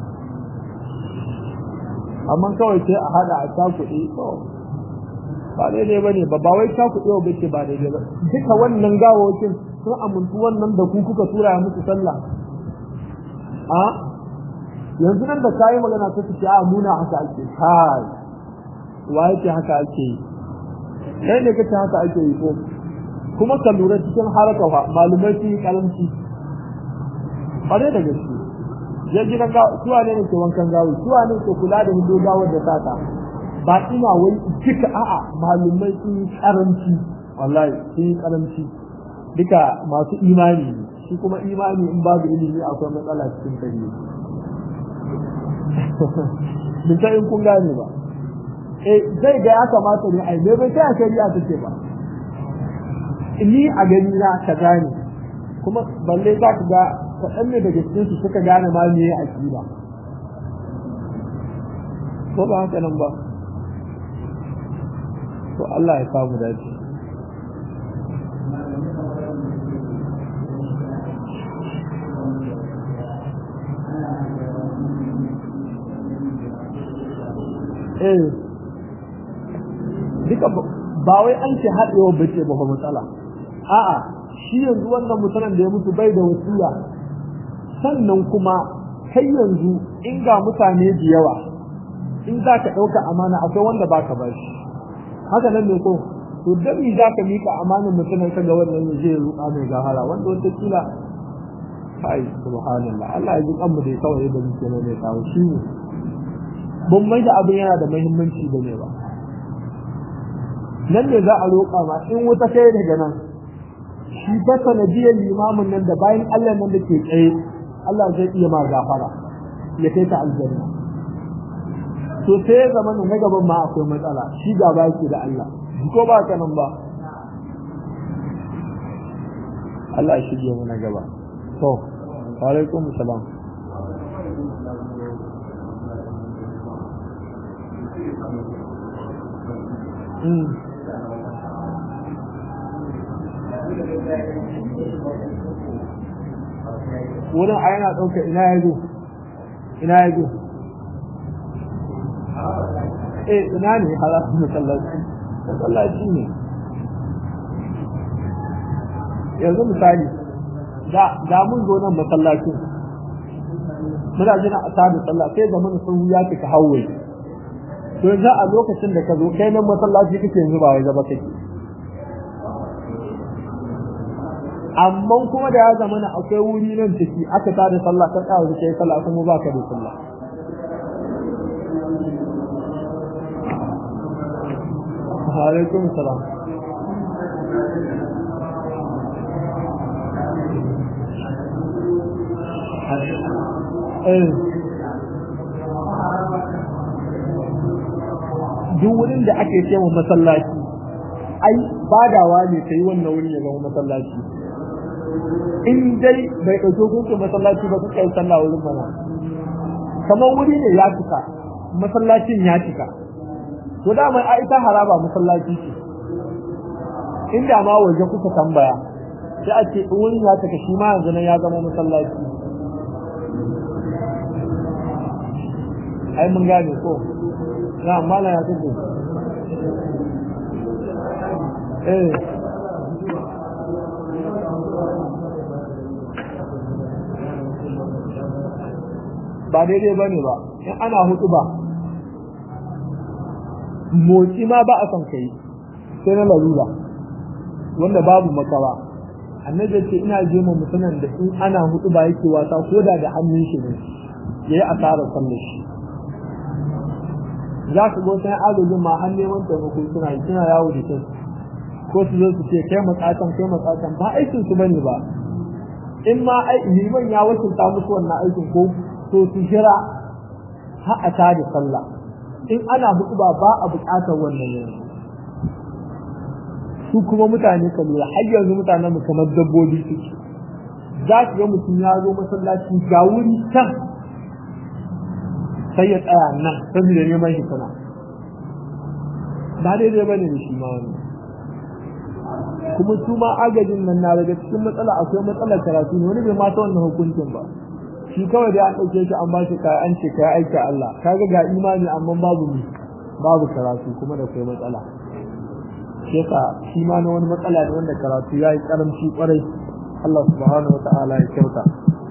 S1: amma kawai sai a hada a cakuɗe to ba daidai ba ne ba ba wai cakuɗe wa bace ba daidai ba duka wannan gawawakin sun amintu wannan da ku kuka tura ya musu sallah a yanzu nan da kayi magana ta ce a muna haka ake kai wa yake haka ake yi kai ne kace haka ake yi ko kuma ka lura cikin haraka fa malumai sun yi karanci ƙwarai da gaske je gidan gawa suwa ne ke wankan gawo suwa ne ke kula da hindo gawar da sata ba ina wai duka a'a malumai sun yi karanci wallahi sun yi karanci duka masu imani shi kuma imani in babu ilimi akwai matsala cikin kare bisa in kun gane ba eh zai ga ya kamata ne ai bai sai a shari'a take ba ni a gani na ka gane kuma balle za ka ga kaɗan ne daga cikin su suka gane ma me a ba ko ba haka nan ba to Allah ya samu dace eh duka ba wai an ce haɗewa bace ba matsala a'a shi yanzu wannan mutanen da ya mutu bai da wasiya sannan kuma kai yanzu in ga mutane da yawa in za ka ɗauka amana akwai wanda ba ka bashi haka nan ne ko to dan mi za ka mika amanin mutumin ka ga wannan ya je ruƙa mai gahara wanda wata kila kai subhanallah Allah ya ji kanmu da kawai da muke ne kawo shi ne ban mai da abin yana da muhimmanci da ne ba nan ne za a roƙa ma in wuta kai daga nan shi ta sanadiyar limamin nan da bayan Allah nan da ke tsaye Allah zai iya ma gafara ya kai ta aljanna to sai ya zama na gaban ma akwai matsala shi gaba yake da Allah ko ba ka nan ba Allah ya shige mana gaba to wa alaikum salam Mm. wurin a yana ɗauka ina ya zo ina ya zo eh ina ne halafin masallaci masallaci ne yanzu misali da mun zo nan masallacin muna jina a tada sallah sai da mana sun ya ka hauwai to yanzu a lokacin da ka zo kai nan masallaci kake yanzu ba wai gaba kake amma kuma da ya zama na akwai wuri nan ciki aka ta da sallah kan kawo kai sallah kuma ba ka da sallah alaikum salam duk wurin da ake ce wa masallaci ai badawa ne ta yi wannan wurin ya zama masallaci in dai bai ɗauki hukuncin masallaci ba suka yi sallah wurin mana kamar wuri ne ya cika masallacin ya cika to da mai ita haraba masallaci ce inda ma waje kuka tambaya sai a ce wurin ya cika shi ma yanzu nan ya zama masallaci ai mun gane ko na amma na ya tuku eh ba daidai ba ne ba in ana hutu ba motsi ma ba a son kai sai na larura wanda babu makawa annabi ce ina je ma mutumin da in ana hutu ba yake wasa ko da da hannun shi ne yayi asarar sallar shi za ka go sai agajin ma har neman taimako suna yi suna yawo da kai ko su zo su ce kai matsatan kai matsatan ba aikin su bane ba in ma liman ya wakilta musu wannan aikin ko to su jira har a tada sallah in ana hudu ba ba a bukatar wannan yanzu su kuma mutane ka lura har yanzu mutanen mu kamar dabbobi suke za ka ga mutum ya zo masallaci ga wuri can sai ya tsaya nan saboda neman shi sana ba daidai bane da shi ma wani kuma su ma agajin nan na daga cikin matsala akwai matsalar karatu ne wani bai ma ta wannan hukuncin ba shi kawai dai an ɗauke shi an ba shi kaya an ce kaya aiki Allah kaga ga imani amma babu mu babu karatu kuma da kai matsala shi yasa shi ma na wani matsala ne wanda karatu ya yi karamci kwarai Allah subhanahu wa ta'ala ya kyauta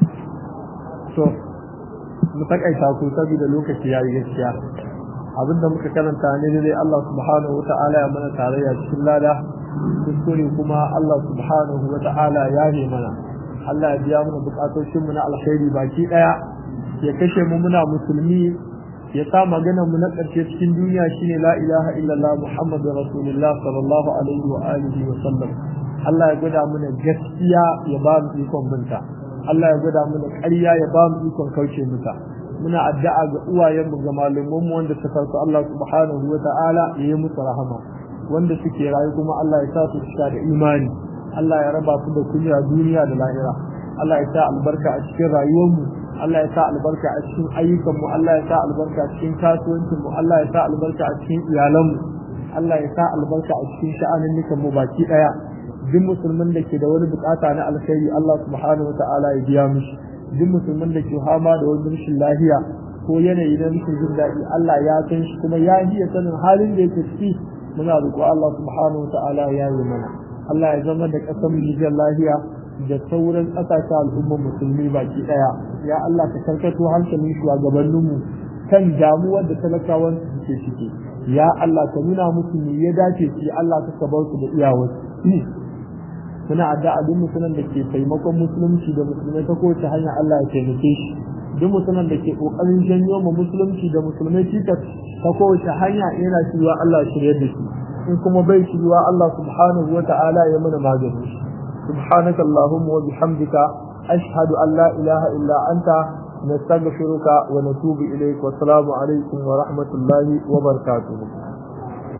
S1: so mu takaita ku saboda lokaci ya yi gaskiya abinda muka karanta ne dai Allah subhanahu wa ta'ala ya mana tarayya cikin lada kuskure kuma Allah subhanahu wa ta'ala ya yi mana Allah ya biya mana bukatocin mu na alkhairi baki daya ya kashe mu muna musulmi ya sa magana mu na ƙarshe cikin duniya shine la ilaha illallah muhammadur rasulullah sallallahu alaihi wa alihi wa sallam Allah ya gwada mana gaskiya ya ba mu ikon binta Allah ya gwada mana ƙarya ya ba mu ikon kauce mata muna addu'a ga uwayenmu ga malumanmu wanda suka su Allah subhanahu wa ta'ala ya yi musu rahama wanda suke rayu kuma Allah ya sa su cika da imani Allah ya raba su da kunya duniya da lahira Allah ya sa albarka a cikin rayuwarmu Allah ya sa albarka a cikin ayyukanmu Allah ya sa albarka a cikin kasuwancinmu Allah ya sa albarka a cikin iyalanmu Allah ya sa albarka a cikin sha'anin mu baki daya duk musulmin da ke da wani bukata na alkhairi Allah subhanahu wataala ya biya mishi duk musulmin da ke fama da wani rashin lafiya ko yanayi na rashin jin daɗi Allah ya san shi kuma ya iya sanin halin da yake ciki muna roƙo Allah subhanahu wataala ya yi mana Allah ya zama da ƙasar mu lafiya da sauran ƙasashe al'ummar musulmi baki ɗaya ya Allah ka karkato hankalin shugabanninmu kan damuwar da talakawan su suke ciki ya Allah ka nuna musu me ya dace ci Allah ka bar su da iyawar muna addu'a duk musulman da ke taimakon musulunci da musulmai ta kowace hanya Allah ya taimake shi duk musulman da ke kokarin janyo ma musulunci da musulmai cikas ta kowace hanya yana shirwa Allah shirye da shi in kuma bai shirwa Allah subhanahu wa ta'ala ya mana magani subhanaka allahumma wa bihamdika ashhadu an la ilaha illa anta nastaghfiruka wa natubu ilayk wa assalamu alaikum wa rahmatullahi wa barakatuh